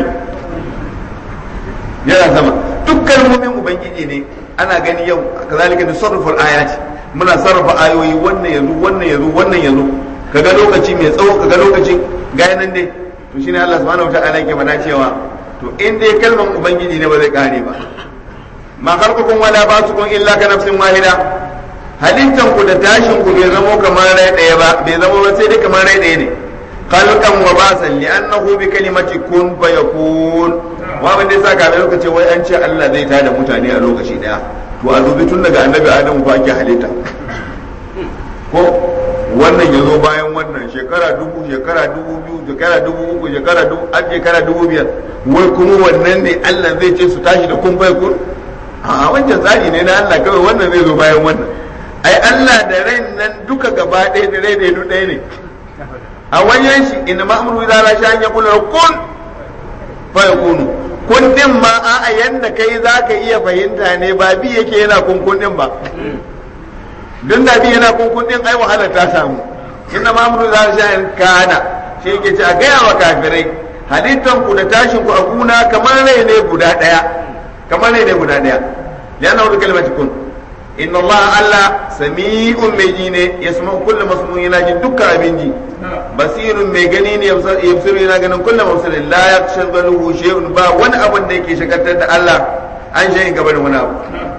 yana sama duk kalmomin ubangiji ne ana gani yau kazalika da sarrafar ayati muna sarrafa ayoyi wannan yazo wannan yazo wannan yazo kaga lokaci mai tsawo kaga lokaci ga nan dai to shine Allah subhanahu wataala yake mana cewa to in dai kalman ubangiji ne ba zai kare ba ma khalqukum wala ba'thukum illa ka nafsin wahida halittan ku da tashin ku bai zamo kamar rai daya ba bai zamo ba sai dai kamar rai daya ne khalqan wa basan li'annahu bi kalimati kun fayakun wa ban dai saka mai lokaci wai an ce Allah zai tada mutane a lokaci daya to a dubi tun daga annabi Adamu fa ake halitta ko wannan ya zo bayan wannan shekara dubu shekara dubu biyu shekara dubu uku shekara dubu an shekara dubu biyar wai kuma wannan ne Allah zai ce su tashi da kun bai kun a wancan tsari ne na Allah kawai wannan zai zo bayan wannan ai Allah da rai nan duka gaba ɗaya da rai da ɗaya ne a wajen shi inna ma'amuru idza la sha'an yaqulu kun fa yakunu kun din ma a yanda kai zaka iya fahimta ne ba bi yake yana kunkun din ba don da bi yana kunkun din ai wahala ta samu inna ma'amuru idza la sha'an kana shi yake ce a gaya wa kafirai halittan ku da tashin ku a guna kamar rai ne guda daya kamar rai ne guda daya yana wani kalmati kun inna Allah Allah sami'un mai ji ne ya sama kullum masmu yana jin dukkan abin ji basirun mai gani ne yabsiru yana ganin kullum mafsirin la ya shagaluhu shay'un ba wani abin da yake shagaltar da Allah an shayin gaba da wani abu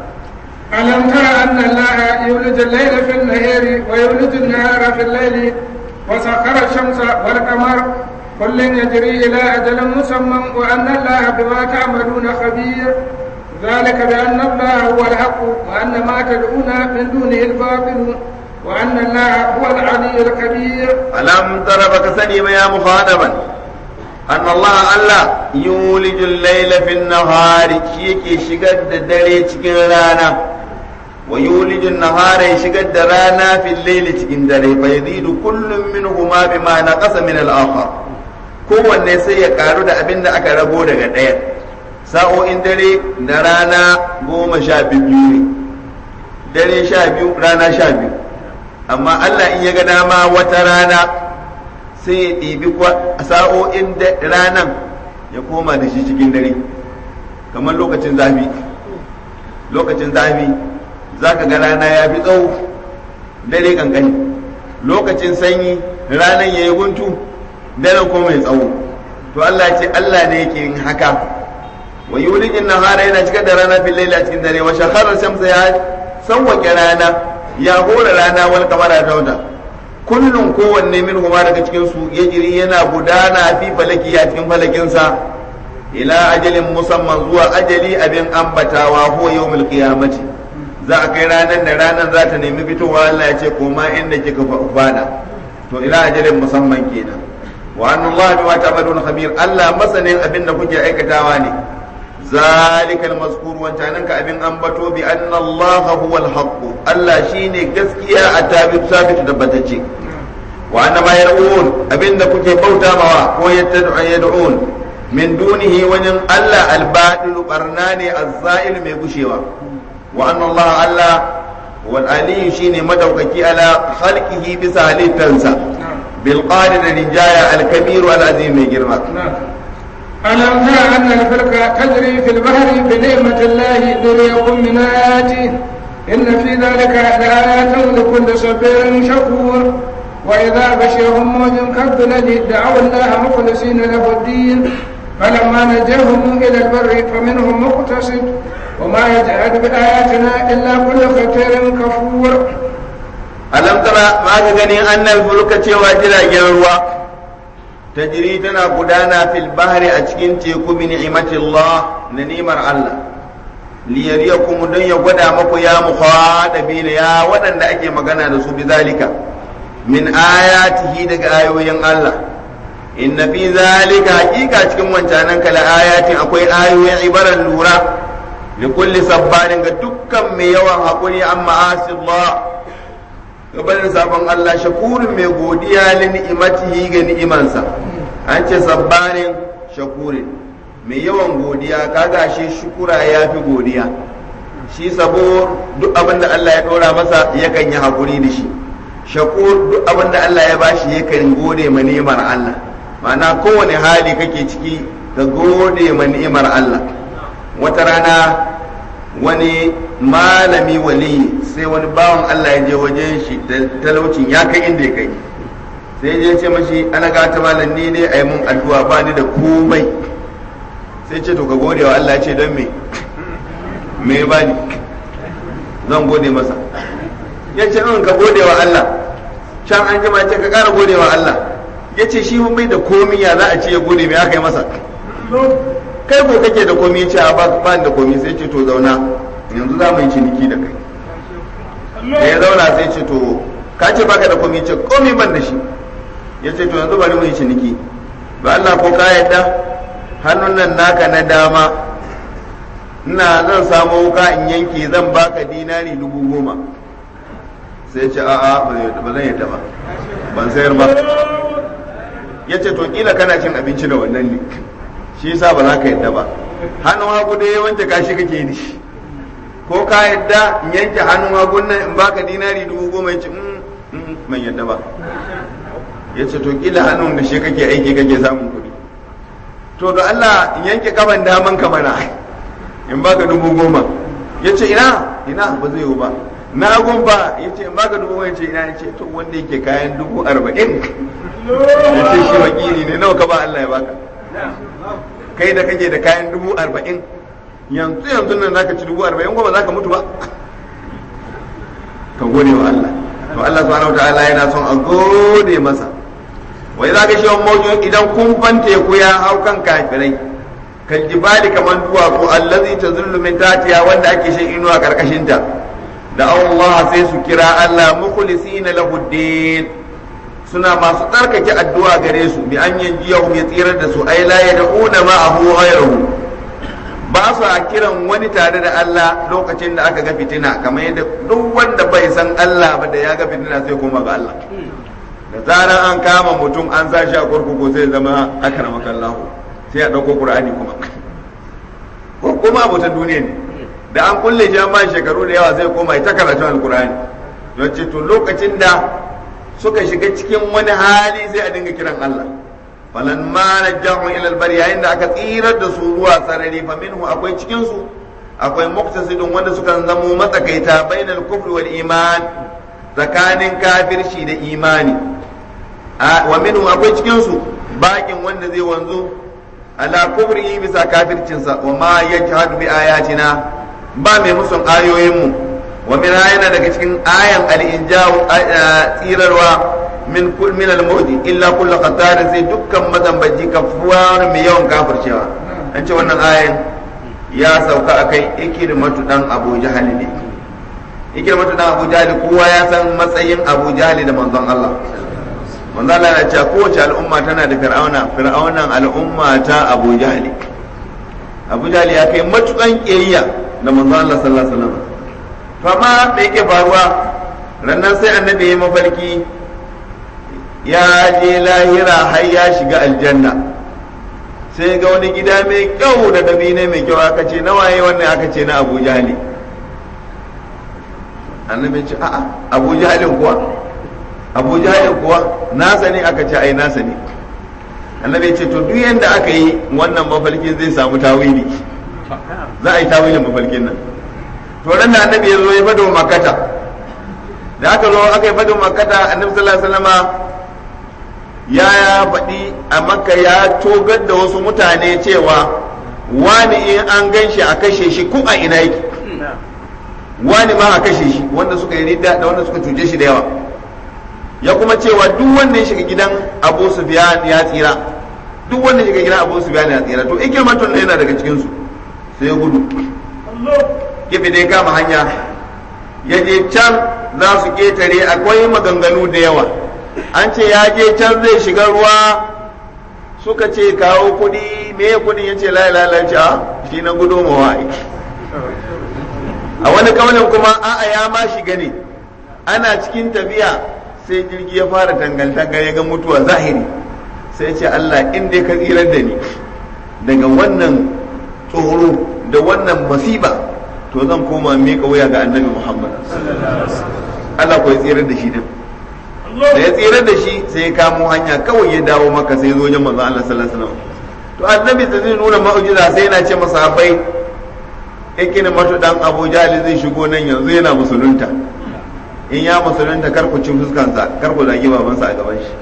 ألم تر أن الله يولج الليل في النهار ويولج النهار في الليل وسخر الشمس والقمر كل يجري إلى أجل مسمى وأن الله بما تعملون خبير ذلك بأن الله هو الحق وأن ما تدعون من دونه الباطل وأن الله هو العلي الكبير ألم تر بكسني يا مخاطبا أن الله الله يولج الليل في النهار شيكي شقد دري cikin rana ويولج النهار يشقد رانا في الليل cikin dare فيزيد كل منهما بما نقص من الآخر kowanne sai ya karu da abin da aka rago daga ɗaya sa'o'in dare da rana goma sha biyu ne dare sha biyu rana sha biyu amma Allah in ya ga dama wata rana sai ya ɗibi sa'o'in ranan ya koma da shi cikin dare kamar lokacin zafi lokacin zafi za ka ga rana ya fi tsawo dare kankani lokacin sanyi ranan ya yi guntu dare ko mai tsawo to Allah ce Allah ne yake yin haka wa yulijin nahara yana cikar da rana fil laila cikin dare wa shakhara shamsa ya sawwake rana ya hora rana wal kamara ta wata kullum kowanne min huma daga cikin su yajiri yana gudana fi falaki a cikin falakin sa ila ajalin musamman zuwa ajali abin ambatawa huwa yawmul qiyamati za a kai ranar da ranar za ta nemi fitowa Allah ya ce koma inda kika fada to ila ajalin musamman kenan wa anna Allah bima ta'maluna khabir Allah masanin abin da kuke aikatawa ne ذلك المذكور wancanan ka abin ambato bi anna Allah huwa al-haqq Allah shine gaskiya a tabi sabitu tabbatacce wa anna ma yar'un abinda kuke bauta mawa ko yattad'u yad'un min dunihi wajen Allah al-batil barna ne az-za'il mai gushewa wa anna Allah Allah wal aliyu shine madaukaki ala khalqihi bisa halittansa bil qadir rijaya al kabir al azim mai girma ألم تر أن الفلك تجري في البحر بنعمة الله ليريكم من آياته إن في ذلك لآيات لكل صبير شكور وإذا بشرهم موج كالظلل دعوا الله مخلصين له الدين فلما نجاهم إلى البر فمنهم مقتصد وما يجحد بآياتنا إلا كل ختير كفور ألم ترى ما تغني أن الفلك cewa jiragen ruwa tajri tana gudana fil bahri a cikin teku bi ni'matillah na nimar Allah liyariyakum don ya gwada maku ya mukhadabina ya waɗanda ake magana da su bizalika min ayatihi daga ayoyin Allah inna fi zalika hakika cikin wancanan kala ayatin akwai ayoyin ibaran lura li kulli sabbarin ga dukkan mai yawan hakuri an ma'asi Allah gabanin sabon Allah shakurin mai godiya li ni'imatihi ga ni'imansa an ce sabbarin shakurin mai yawan godiya kaga shi shukura ya fi godiya shi sabo duk abin da Allah ya ɗora masa yakan yi hakuri da shi shakur duk abin da Allah ya bashi yakan gode ma ni'imar Allah ma'ana kowane hali kake ciki ka gode ma ni'imar Allah wata rana wani malami wali sai wani bawan Allah ya je wajen shi da talaucin ya kai inda ya kai sai je ce mashi ana ga ta malam ni dai ayi mun addu'a ba ni da komai sai ce to ka gode wa Allah ce don me me ba ni zan gode masa ya ce in ka gode wa Allah can an jima ce ka kara gode wa Allah ya ce shi bai da komi ya za a ce ya gode me aka yi masa kai ko kake da komi ce a ba da komi sai ce to zauna yanzu za mu yi ciniki da kai da ya zauna sai ce to ka ce baka da komi ce komi ban da shi ya ce to yanzu bari mu yi ciniki ba Allah ko ka yadda hannun nan naka na dama ina zan samu wuka in yanke zan baka dinari dubu goma sai ce a'a ba zan yadda ba ban sayar ba ya ce to kila kana cin abinci da wannan ne shi yasa ba za ka yadda ba hannun hagu da ya wanke kashi kake yi shi ko ka yadda in yanke hannun hagun nan in baka dinari dubu goma ya ce ban yadda ba ya ce to kila hannun da shi kake aiki kake samun kuɗi to da Allah in yanke kaban daman ka mana in baka dubu goma ya ce ina ina ba zai yiwu ba na gun ba ya ce in baka dubu goma ya ce ina ya ce to wanda yake kayan dubu arba'in ya ce shi wakili ne nawa ka ba Allah ya baka kai da kake da kayan dubu arba'in yanzu yanzu nan zaka ci dubu arba'in ko ba za ka mutu ba ka gode wa Allah to Allah subhanahu wataala yana son a gode masa wai za ka shi wani mawujin idan kun fante ku ya hau kan kafirai kan jibali kamar duwatsu allazi ta min tatiya wanda ake shan inuwa karkashin ta da Allah sai su kira Allah mukhlisina lahu din suna masu tsarkake addu'a gare su bi an yanjiyahum ya tsirar da su ai la yad'una ma'ahu ghayrahu ba su a kiran wani tare da Allah lokacin da aka ga fitina kamar yadda duk wanda bai san Allah ba da ya ga fitina sai koma ga Allah da zarar an kama mutum an sa shi a kurkuku sai zama akramaka Allah sai a dauko Qur'ani kuma ko kuma abotan duniya ne da an kulle shi an ba shekaru da yawa sai koma ita karatu alqur'ani don ce to lokacin da suka shiga cikin wani hali sai a dinga kiran Allah falan ma najahu ila albar yayin da aka tsirar da su ruwa sarari fa minhu akwai cikin su akwai muqtasidun wanda suka zamo matsakaita bainal kufri wal iman tsakanin kafirci da imani wa minhu akwai cikin su bakin wanda zai wanzu ala kufri bisa kafircinsa wa ma yajhadu bi ayatina ba mai musun ayoyin mu wa min yana daga cikin ayan al-injaw tsirarwa min kul min al-mawdi illa kullu qatarin sai dukkan mazambaji kafuwar mai yawan kafircewa an ce wannan ayan ya sauka akai ikirmatu dan Abu Jahal ne ikirmatu dan Abu Jahal kowa ya san matsayin Abu Jahal da manzon Allah manzon Allah ya ce kowace al'umma tana da fir'auna fir'aunan al'umma ta Abu Jahal Abu Jahal ya kai matukan kiyayya da manzon Allah sallallahu alaihi wasallam fama da yake faruwa rannan sai annabi ya mafarki ya je lahira har ya shiga aljanna sai ga wani gida mai kyau da dabine mai kyau aka ce na waye wannan aka ce na abu jahali annabi ce a'a abu jahalin kuwa abu jahalin kuwa nasa ne aka ce ai nasa ne annabi ce to duk yanda aka yi wannan mafalkin zai samu tawili za a yi tawilin mafalkin nan to ran da annabi ya zo ya fado makata da aka zo aka yi fado makata annabi sallallahu alaihi wasallama ya ya faɗi a makka ya togar da wasu mutane cewa wani in an gan shi a kashe shi ko a ina yake wani ma a kashe shi wanda suka yi ridda da wanda suka cuce shi da yawa ya kuma cewa duk wanda ya shiga gidan abu sufyan ya tsira duk wanda ya shiga gidan abu sufyan ya tsira to ikirmatun yana daga cikin su sai ya gudu gefe da ya kama hanya ya je can za su ketare akwai maganganu da yawa an ce ya je can zai shiga ruwa suka ce kawo kuɗi me kuɗin ya ce la ilaha shi na gudu mawa a wani kaunin kuma a'a ya ma shiga ne ana cikin tafiya sai jirgi ya fara dangantaka ya ga mutuwa zahiri sai ce Allah in dai ka tsirar da ni daga wannan tsoro da wannan masiba to zan koma miƙa wuya ga annabi Muhammad Allah ko ya tsirar da shi din da ya tsirar da shi sai ya kamo hanya kawai ya dawo maka sai zo wajen manzo Allah sallallahu alaihi wasallam to annabi da zai nuna mu'jiza sai yana ce masahabai ikini mato dan Abu Jahl zai shigo nan yanzu yana musulunta in ya musulunta kar ku ci fuskansa kar ku zagi babansa a gaban shi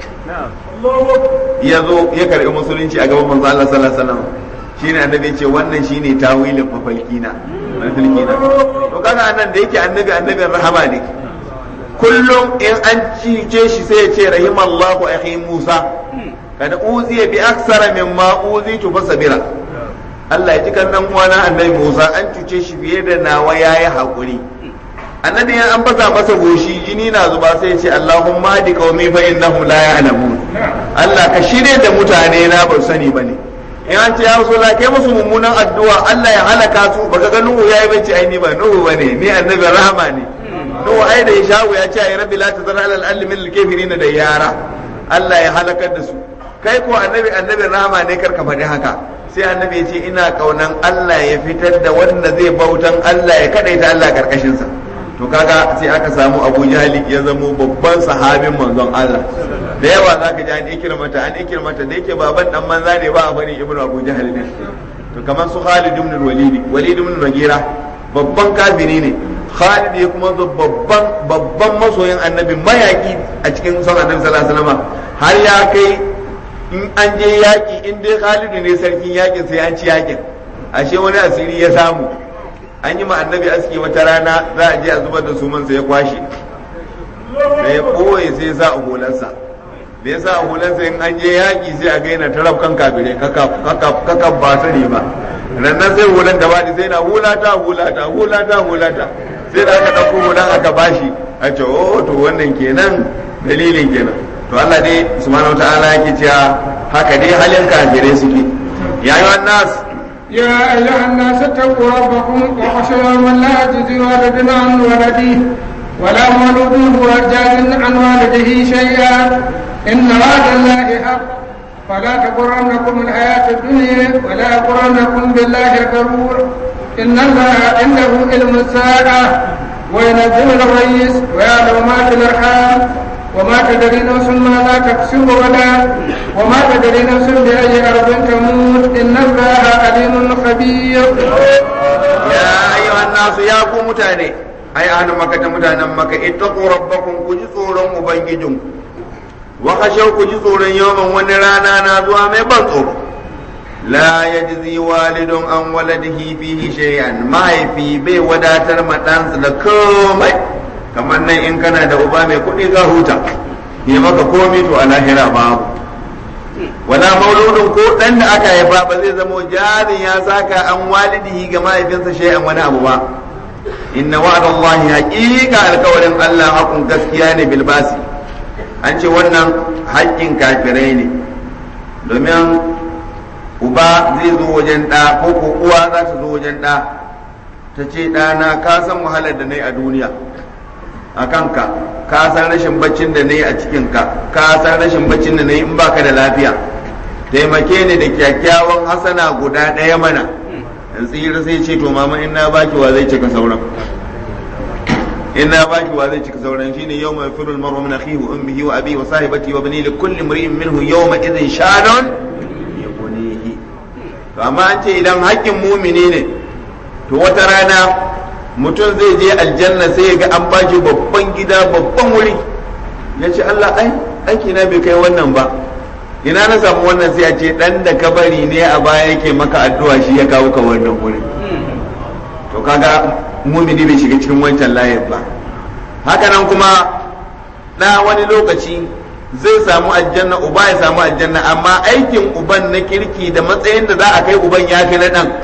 ya zo ya karbi musulunci a gaban manzo Allah sallallahu alaihi wasallam shine annabi ce wannan shine tawilin mafalkina mafalkina to kaga anan da yake annabi annabin rahama ne kullum in an cice shi sai ya ce rahimallahu akhi Musa kada uziya bi aksara mimma uzitu fasabira Allah ya ji kan dan uwana annabi Musa an cuce shi fiye da nawa yayi hakuri annabi ya an baza masa goshi jini na zuba sai ya ce Allahumma hadi qaumi fa innahum la ya'lamun Allah ka shirye da mutane na ba sani bane in an ce ya rasulullah kai musu mummunan addu'a Allah ya halaka su baka ga Nuhu yayi bace ai ni ba Nuhu bane ni annabi rahama ne Nuhu ai da Ishawu ya ce ai rabbi la tazar ala al min al da yara Allah ya halakar da su kai ko annabi annabin rahama ne karka faɗi haka sai annabi ya ce ina kaunan Allah ya fitar da wanda zai bautan Allah ya kadaita Allah karkashin sa to kaga sai aka samu Abu Jahali ya zamo babban sahabin manzon Allah da yawa zaka ji an ikirmata an ikirmata da yake baban dan manza ne ba a bari ibnu Abu Jahal ne to kamar su Khalid ibn Walid Walid ibn Mughira babban kafiri ne Khalid ya kuma babban babban masoyin annabi mayaki a cikin son annabi sallallahu alaihi wasallam har ya kai in an je yaki in dai Khalid ne sarkin yakin sai an ci yakin ashe wani asiri ya samu an yi ma annabi aski wata rana za a je a zubar da suman sai ya kwashe da ya ɓoye sai ya sa a hularsa da ya sa a hularsa in an je yaƙi sai a gaina ta rafkan kafirai kaka ba su ne ba rannan sai hulan da baɗi sai na hulata hulata hulata hulata sai da aka ɗauko hulan aka bashi a ce oh to wannan kenan dalilin kenan to Allah dai subhanahu wataala yake cewa haka dai halin kafirai suke ya yi wannan يا أيها الناس اتقوا ربكم وخشوا من لا يجزي والد عن ولده ولا مولود هو جاز عن والده شيئا إن وعد الله حق فلا تغرنكم الحياة الدنيا ولا يغرنكم بالله الغرور إن الله عنده علم الساعة وينزل الغيث ويعلم ما في الأرحام وما تدري نفس ماذا تكسب غدا وما تدري نفس بأي أرض تموت إن الله عليم خبير يا أيها الناس يا قوم متاني أي أهل مكة متانا مكة اتقوا ربكم كجسورا مبنجدون وخشوا كجسورا يوما ونرانا نازوا من بنصر لا يجزي والد عن ولده فيه شيئا ما في بي وداتر متانس لكومي kamar nan in kana da uba mai kuɗi ka huta ya maka komi to a lahira babu wala mauludin ko dan da aka haifa ba zai zama jarin ya saka an walidihi ga mahaifinsa shay'an wani abu ba inna wa'dallahi haqiqa alkawarin Allah hakun gaskiya ne bilbasi an ce wannan haƙƙin kafirai ne domin uba zai zo wajen ɗa ko ko uwa za ta zo wajen ɗa ta ce ɗana ka san wahalar da na yi a duniya a kanka ka san rashin baccin da na yi a cikinka ka san rashin baccin da na yi in baka da lafiya taimake ni da kyakkyawan hasana guda ɗaya mana in tsira sai ce to mama in na baki wa zai cika sauran in na baki wa zai cika sauran shine yawma yafiru al-mar'u min akhihi wa ummihi wa abihi wa sahibatihi wa banihi li kulli imrin minhu yawma idhin shadun yughnihi to amma an ce idan haƙƙin mumini ne to wata rana mutum zai je aljanna sai ya ga an bashi babban gida babban wuri ya ce Allah ai aiki na bai kai wannan ba ina na samu wannan sai a ce dan da ka bari ne a baya yake maka addu'a shi ya kawo ka wannan wuri to kaga mumini bai shiga cikin wancan layin ba haka nan kuma na wani lokaci zai samu aljanna uba ya samu aljanna amma aikin uban na kirki da matsayin da za a kai uban ya fi na dan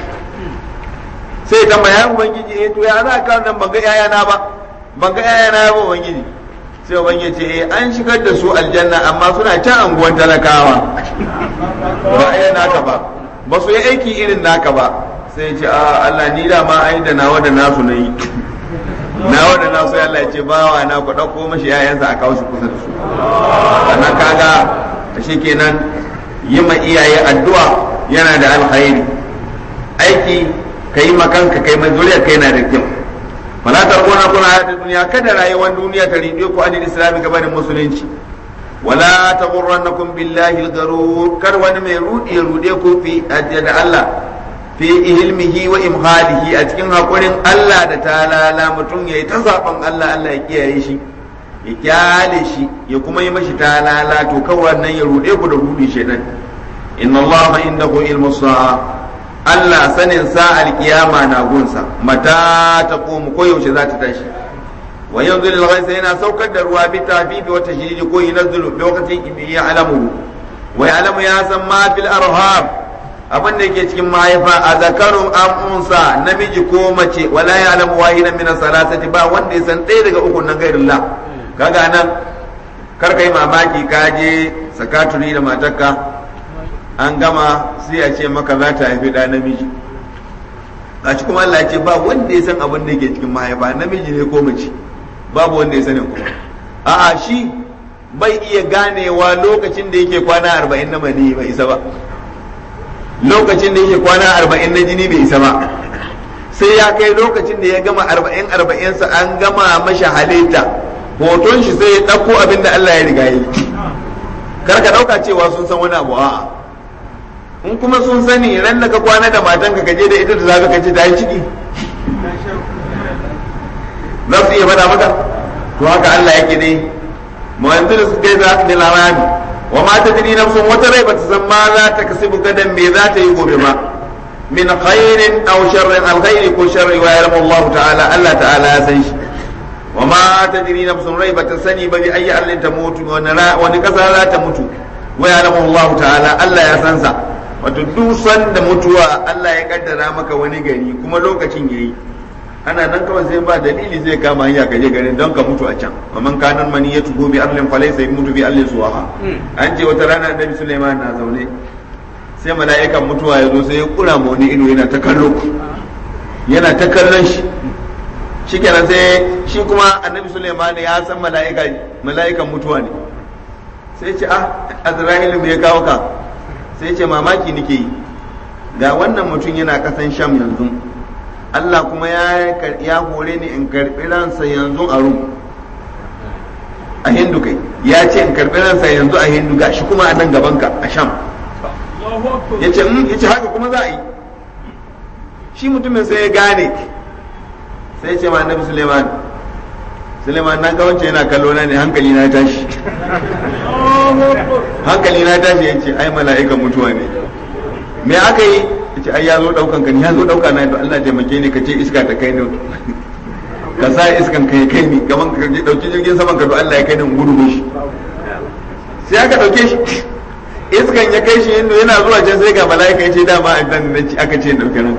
sai ta ya ubangiji eh to ya za ka nan ban ga yayana ba ban ga yayana ba ubangiji sai ubangiji ce eh an shigar da su aljanna amma suna can anguwan talakawa ba ai naka ba ba su yi aiki irin naka ba sai ce a Allah ni da ma ai da nawa da nasu na yi nawa da nasu Allah ya ce bawa na ku dauko mashi yayansa a kawo shi kusa da su sannan kaga shi kenan yi ma iyaye addu'a yana da alkhairi aiki kai makanka kai mai zuriya kai na da kyau fala tarkuna kuna hayatid duniya kada rayuwar duniya ta ribe ku anil islami gabanin musulunci wala taghurrannakum billahi al-garur kar wani mai rudi ya rude ku fi da Allah fi ilmihi wa imhalihi a cikin hakurin Allah da talala mutum yayi ta zaben Allah Allah ya kiyaye shi ya kyale shi ya kuma yi mashi talala to kawai nan ya rude ku da rudi shedan inna Allah indahu ilmu sa'a Allah sanin sa'ar kiyama na gunsa mata ta komu ko yaushe za ta tashi wa yanzu lil ghaisa yana saukar da ruwa bi tafifi wa tashdidi ko yunazzilu bi waqtin ya alamu wa ya'lamu ya san ma fil arham abin da yake cikin mahaifa a zakarun am unsa namiji ko mace wala ya'lamu wahidan min salasati ba wanda ya san ɗaya daga uku nan gairillah kaga nan kar kai mamaki ka je sakaturi da matarka an gama sai a ce maka za ta haifi ɗa namiji a ci kuma Allah ya ce ba wanda ya san abin da ke cikin mahaifa namiji ne ko mace babu wanda ya sanin kuma a'a shi bai iya ganewa lokacin da yake kwana arba'in na mani bai isa ba lokacin da yake kwana arba'in na jini bai isa ba sai ya kai lokacin da ya gama arba'in arba'insa an gama masha halitta hoton shi sai ya ɗauko abin da Allah ya riga yi kar ka ɗauka cewa sun san wani abu a'a in kuma sun sani ran da ka kwana da matanka ka je da ita da zaka kace ta yi ciki za su iya faɗa maka to haka Allah yake ne mu'anzir su kai za da lamami wa ma tadri nafsun wata rai bata san ma za ta kasibu gadan me za ta yi gobe ba min khairin aw sharrin alkhairi ko sharri wa ya'lamu Allah ta'ala Allah ta'ala ya san shi wa ma tadri nafsun rai bata sani ba bi ayi allin ta mutu wani kasa za ta mutu wa ya'lamu Allah ta'ala Allah ya san sa wato duk sanda mutuwa Allah ya kaddara maka wani gari kuma lokacin yayi ana nan kawai sai ba dalili zai kama hanya ka je garin don ka mutu a can wa man kana mani ya tugo bi arlin falaysa mutu bi arlin suwaha an ce wata rana annabi Sulaiman na zaune sai mala'ikan mutuwa ya zo sai ya kura ma wani ido yana ta kallo yana ta kallon shi shikenan sai shi kuma annabi Sulaiman ya san mala'ika mala'ikan mutuwa ne sai ce ah Azra'ilu me ya kawo ka sai ce mamaki nake yi ga wannan mutum yana kasan sham yanzu Allah kuma ya ya hore ni in karbi ransa yanzu a rum a hindu kai ya ce in karbi ransa yanzu a hindu ga shi kuma a nan gaban ka a sham ya ce ya ce haka kuma za a yi shi mutumin sai ya gane sai ya ce ma annabi Suleiman Suleiman na ga wancan yana kallo na ne hankali na tashi hankali na tashi yace ai mala'ikan mutuwa ne me aka yi yace ai ya zo daukan ka ne ya zo dauka na to Allah taimake ni ka ce iska ta kai ni ka sa iskan kai kai ni gaban ka je dauki jirgin saman ka to Allah ya kai ni gudu shi sai aka dauke shi iskan ya kai shi inda yana zuwa can sai ga mala'ika yace dama a dan aka ce dauke nan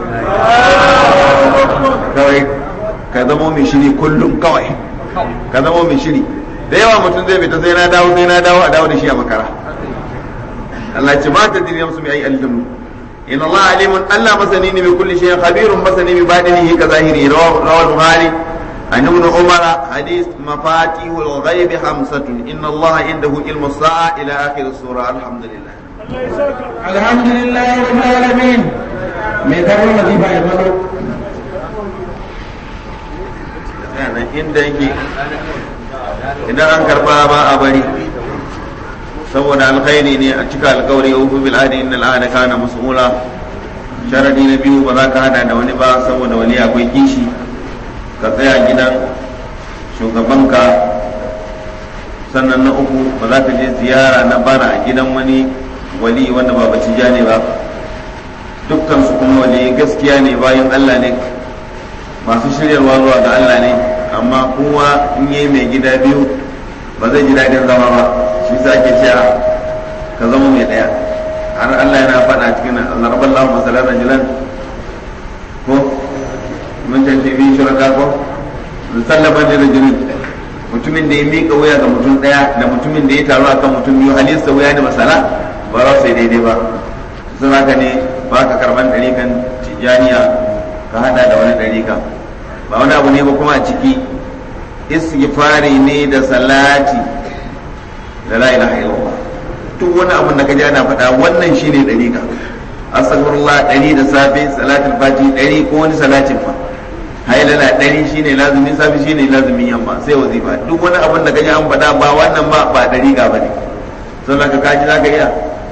kawai ka zama mai shiri kullum kawai ka zama mai shiri da yawa mutum zai fita sai na dawo sai na dawo a dawo da shi a makara Allah ce ma ta diri musu mai ayi alimu in Allah alimun Allah masani ne mai kulli shay'in khabirun masani bi badinihi ka zahiri rawal bukhari an ibn umara hadith mafatihul ghaib khamsatun inna Allah indahu ilmu sa'a ila akhir sura alhamdulillah alhamdulillah rabbil alamin me karbar wazifa ya fado yana nan inda yake idan an karba ba a bari saboda alkhairi ne a cika alkawari ya hufu bil adi innal ahda kana mas'ula sharadi na biyu ba za ka hada da wani ba saboda wani akwai kishi ka tsaya gidan shugabanka sannan na uku ba za ka je ziyara na bara a gidan wani wali wanda ba baci ne ba dukkan su kuma wali gaskiya ne bayan Allah ne masu shiryarwa zuwa ga Allah ne amma kowa in yi mai gida biyu ba zai ji daɗin zama ba shi sa ake cewa ka zama mai ɗaya har Allah yana faɗa cikin zarbar lahu masalar rajulan ko mun ce fi shuraka ko sallaban da rajulin mutumin da ya miƙa wuya ga mutum ɗaya da mutumin da ya taru akan mutum biyu halista wuya da masala ba za su yi daidai ba sun haka ne ba ka karban ɗarikan tijaniya ka hada da wani ɗarika ba wani abu ne ba kuma a ciki istighfari ne da salati da la ilaha illallah duk wani abu da kaji ana faɗa wannan shine ɗarika astaghfirullah ɗari da safe salatul fati ɗari ko wani salatin fa hailala ɗari shine lazumin safe shine lazumin yamma sai wazifa duk wani abin da kaji an faɗa ba wannan ba ba ɗarika ba ne sannan ka kaji za ka iya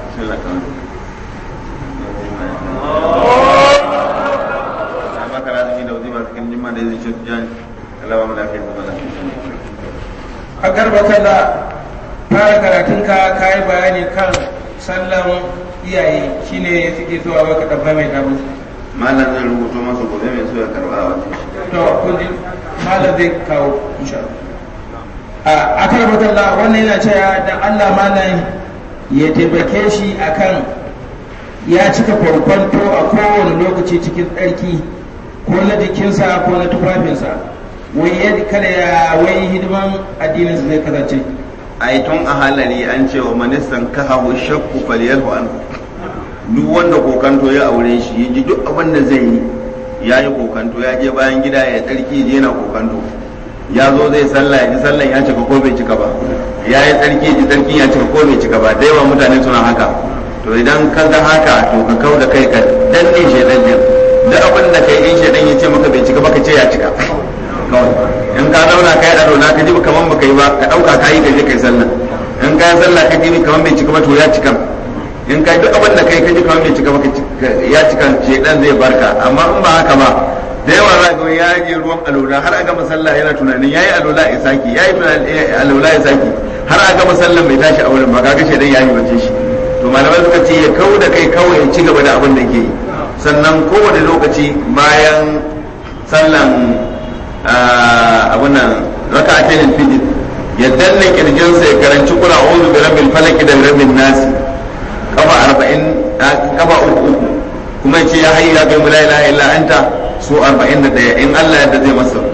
a garbata da fara karatunka ka yi bayani kan sallan iyaye shine suke zuwa maka dabba mai dabu malam zai rubuto masa gobe mai so ya karba a wajen to kun ji malam zai kawo insha Allah a kan batalla wannan yana cewa dan Allah malam ya taimake shi akan ya cika farkonto a kowane lokaci cikin tsarki ko na jikinsa ko na tufafinsa wai yadda kada ya wai hidiman addininsa zai kasance ai tun a halari an ce wa ministan kahahu shakku faliyarhu an duk wanda kokanto ya aure shi ya ji duk abin da zai yi ya yi kokanto ya je bayan gida ya tsarki je na kokanto ya zo zai sallah ya ji sallan ya cika ko bai cika ba ya yi tsarki ya ji tsarki ya cika ko bai cika ba da yawa mutane suna haka to idan ka ga haka to ka kau da kai ka danne shaidan din duk abin da kai in shaidan ya ce maka bai cika ba ka ce ya cika kawai in ka zauna kai a rola ka ji kaman baka yi ba ka dauka ka yi ka je kai sallah in ka yi sallah ka ji kaman bai cika ba to ya cika in ka duk abin da kai ka ji kaman bai cika ba ya cika shedan zai barka amma in ba haka ba da yawa za ga ya je ruwan alola har a gama sallah yana tunanin yayi alola ya saki yayi tunanin alola ya saki har a gama sallah bai tashi a wurin ba kaga shedan ya yi bace shi to malamai suka ce ya kau da kai kawai ya ci gaba da abin da ke yi sannan kowane lokaci bayan sallan abin nan raka a tenin fijin ya danne kirjinsa ya karanci kula uzu bi rabbil falaki da rabbil nasi kafa arba'in kafa uku uku kuma ya ce ya hayyu ya kai mu la ilaha illa anta su arba'in da daya in Allah yadda zai masa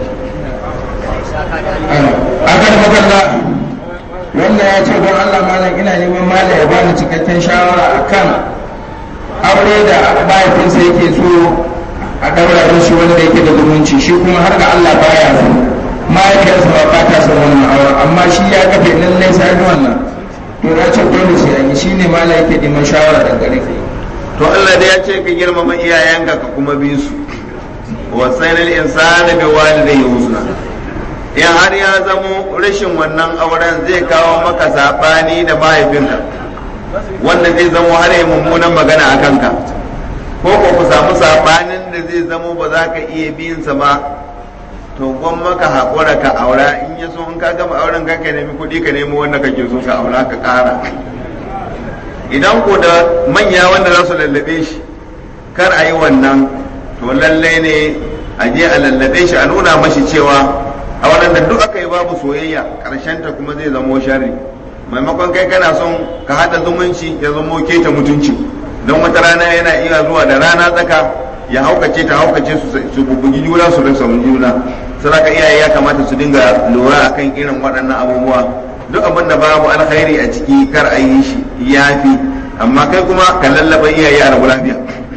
akan magana wanda ya ce don Allah malam ina neman malam ya bani cikakken shawara akan aure da mahaifinsa yake so a ɗaura shi wanda yake da zumunci shi kuma har ga Allah baya so mahaifiyarsa ba ba ta son wannan auren amma shi ya kafe lallai sai wannan to ya ce dole sai an yi shine malam yake neman shawara daga gare ka to Allah da ya ce ka girmama iyayenka ka kuma bi su wa sayyidul insani bi walidayhi husna in har ya zamo rashin wannan auren zai kawo maka sabani da mahaifinka wanda zai zamo har yi mummunan magana a kanka ko ko ku samu sabanin da zai zamo ba za ka iya biyin sa ba to gwan maka haƙura ka aura in ya so in ka gama auren ka ka nemi kuɗi ka nemi wanda kake so ka aura ka ƙara idan ko da manya wanda za su lallabe shi kar a yi wannan to lallai ne a je a lallabe shi a nuna mashi cewa a waɗanda duk aka yi babu soyayya ta kuma zai zamo sharri maimakon kai kana son ka haɗa zumunci ya zamo keta mutunci don wata rana yana iya zuwa da rana tsaka ya haukace ta haukace su bubugi juna su rasa juna saraka iyaye ya kamata su dinga lura akan irin waɗannan abubuwa duk abin da babu alkhairi a ciki kar a yi shi yafi amma kai kuma ka lallaba iyaye a rabu lafiya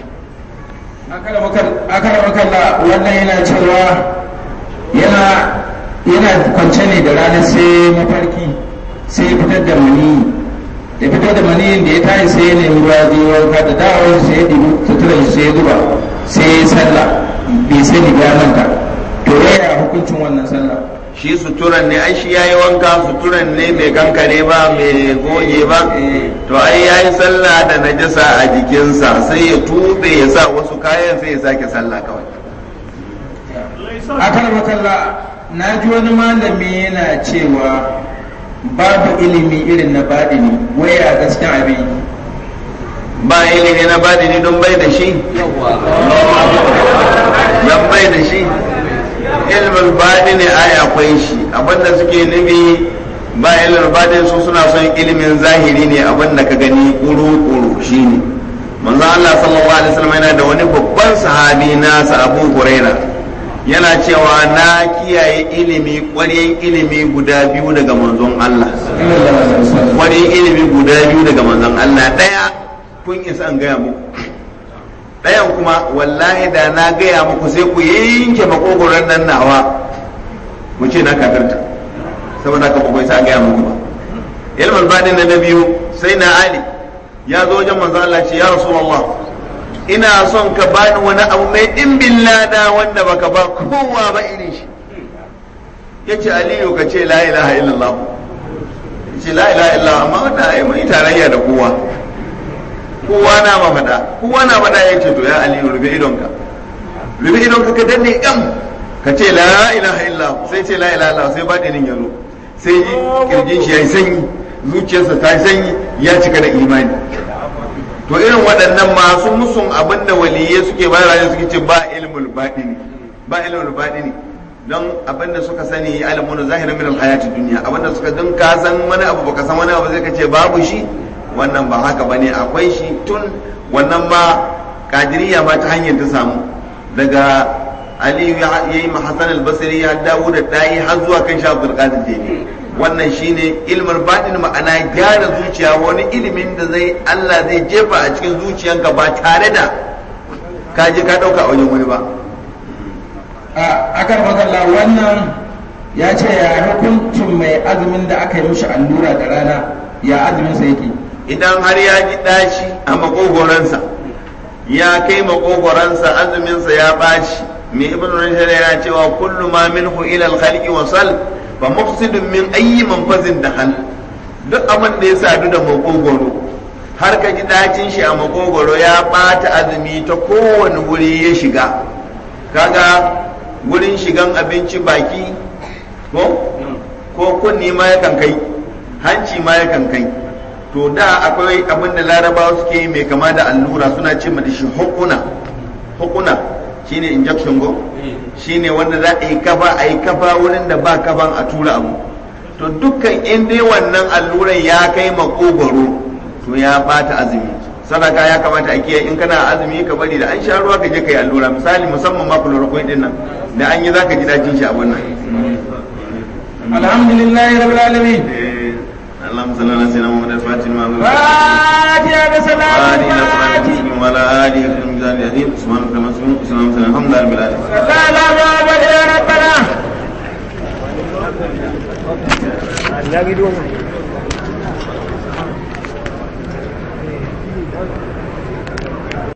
akara makalla wannan yana cewa yana yana kwance ne da rana sai mafarki sai ya fitar da mani ya fitar da mani da ya tashi sai ya nemi ruwa zai wanka da dawowar sai ya ɗibi sutura shi sai ya zuba sai ya sallah bai sani ba manta to to yaya hukuncin wannan sallah shi suturan ne ai shi yayi wanka suturan ne mai kankare ba mai goge ba to ai yayi sallah da najasa a jikinsa sai ya tube ya sa wasu kayan sai ya sake sallah kawai akan makalla na ji wani malami yana cewa babu ilimi irin na baɗini waya gaskiya abin ba ilimi na badini don bai da shi don bai da shi ilmin badini ai akwai shi abinda suke nufi ba ilmin badini su suna son ilimin zahiri ne abinda ka gani kuru-kuru shi ne manzo Allah sallallahu alaihi wasallam yana da wani babban sahabi nasa Abu Huraira yana cewa na kiyaye ilimi ƙwaryen ilimi guda biyu daga manzon Allah ƙwaryen ilimi guda biyu daga manzon Allah ɗaya kun isa an gaya muku ɗayan kuma wallahi da na gaya muku sai ku yanke makogoron nan nawa mu ce na kafirta saboda haka ku isa an gaya muku ba ilmin badin na biyu sai na ali ya zo wajen manzo Allah ce ya rasulullah ina son ka bani wani abu mai dimbin lada wanda baka ba kowa ba irin shi yace aliyu ka ce la ilaha illallah ce la ilaha illallah amma wannan ai mun tarayya da kowa kowa na ma faɗa kowa na faɗa ya ce to ya aliyu rufe idonka rufe idonka ka danne yan ka ce la ilaha illa sai ce la ilaha illa sai baɗinin ya zo sai ji kirjin shi ya yi sanyi zuciyarsa ta yi sanyi ya cika da imani to irin waɗannan masu musun abin da waliyai suke bayarwa suke ce ba ilmul baɗini ba ilmul baɗini don abin da suka sani alimun zahirin min alhayati duniya abin da suka dun ka san wani abu baka san wani abu zai ka ce babu shi wannan ba haka bane akwai shi tun wannan ma kadiriya ma ta hanyar ta samu daga aliyu ya yi hasan al-basri ya dawo da dayi har zuwa kan sha abdul qadir jini wannan shine ilmin batin ma'ana gyara zuciya wani ilimin da zai Allah zai jefa a cikin zuciyanka ba tare da ka je ka dauka a wajen wani ba a akan makalla wannan ya ce ya hukuncin mai azumin da aka yi mishi allura da rana ya azumin sa yake idan har ya ji ɗaci a makogoransa ya kai makogoransa azuminsa ya ɓaci mai ibn rashid yana cewa kullu ma minhu ila al-khalqi wa sal fa mufsidun min ayyi manfazin da hal duk abin da ya sadu da makogoro har ka ji ɗacin shi a makogoro ya ɓata azumi ta kowane wuri ya shiga kaga wurin shigan abinci baki ko ko kunni ma yakan kai hanci ma yakan kai to da akwai abin da larabawa suke yi mai kama da allura suna ce da shi hukuna hukuna shine injection go shine wanda za a yi kafa a yi kafa wurin da ba kafan a tura abu to dukkan in dai wannan alluran ya kai makogoro to ya bata azumi sadaka ya kamata a kiyaye in kana azumi ka bari da an sha ruwa ka je ka yi allura misali musamman ma chloroquine din nan da an yi zaka ji dajin shi a wannan alhamdulillahi rabbil alamin اللهم صل على سيدنا محمد الفاتح لما أغلق فاتحة بسلام وآله إلى صراط الفاتح المستقيم وعلى آله في الميزان العظيم سبحانك اللهم وبحمدك وسلام على الحمد لله رب العالمين لا لا لا يا ربنا Ya gido mu.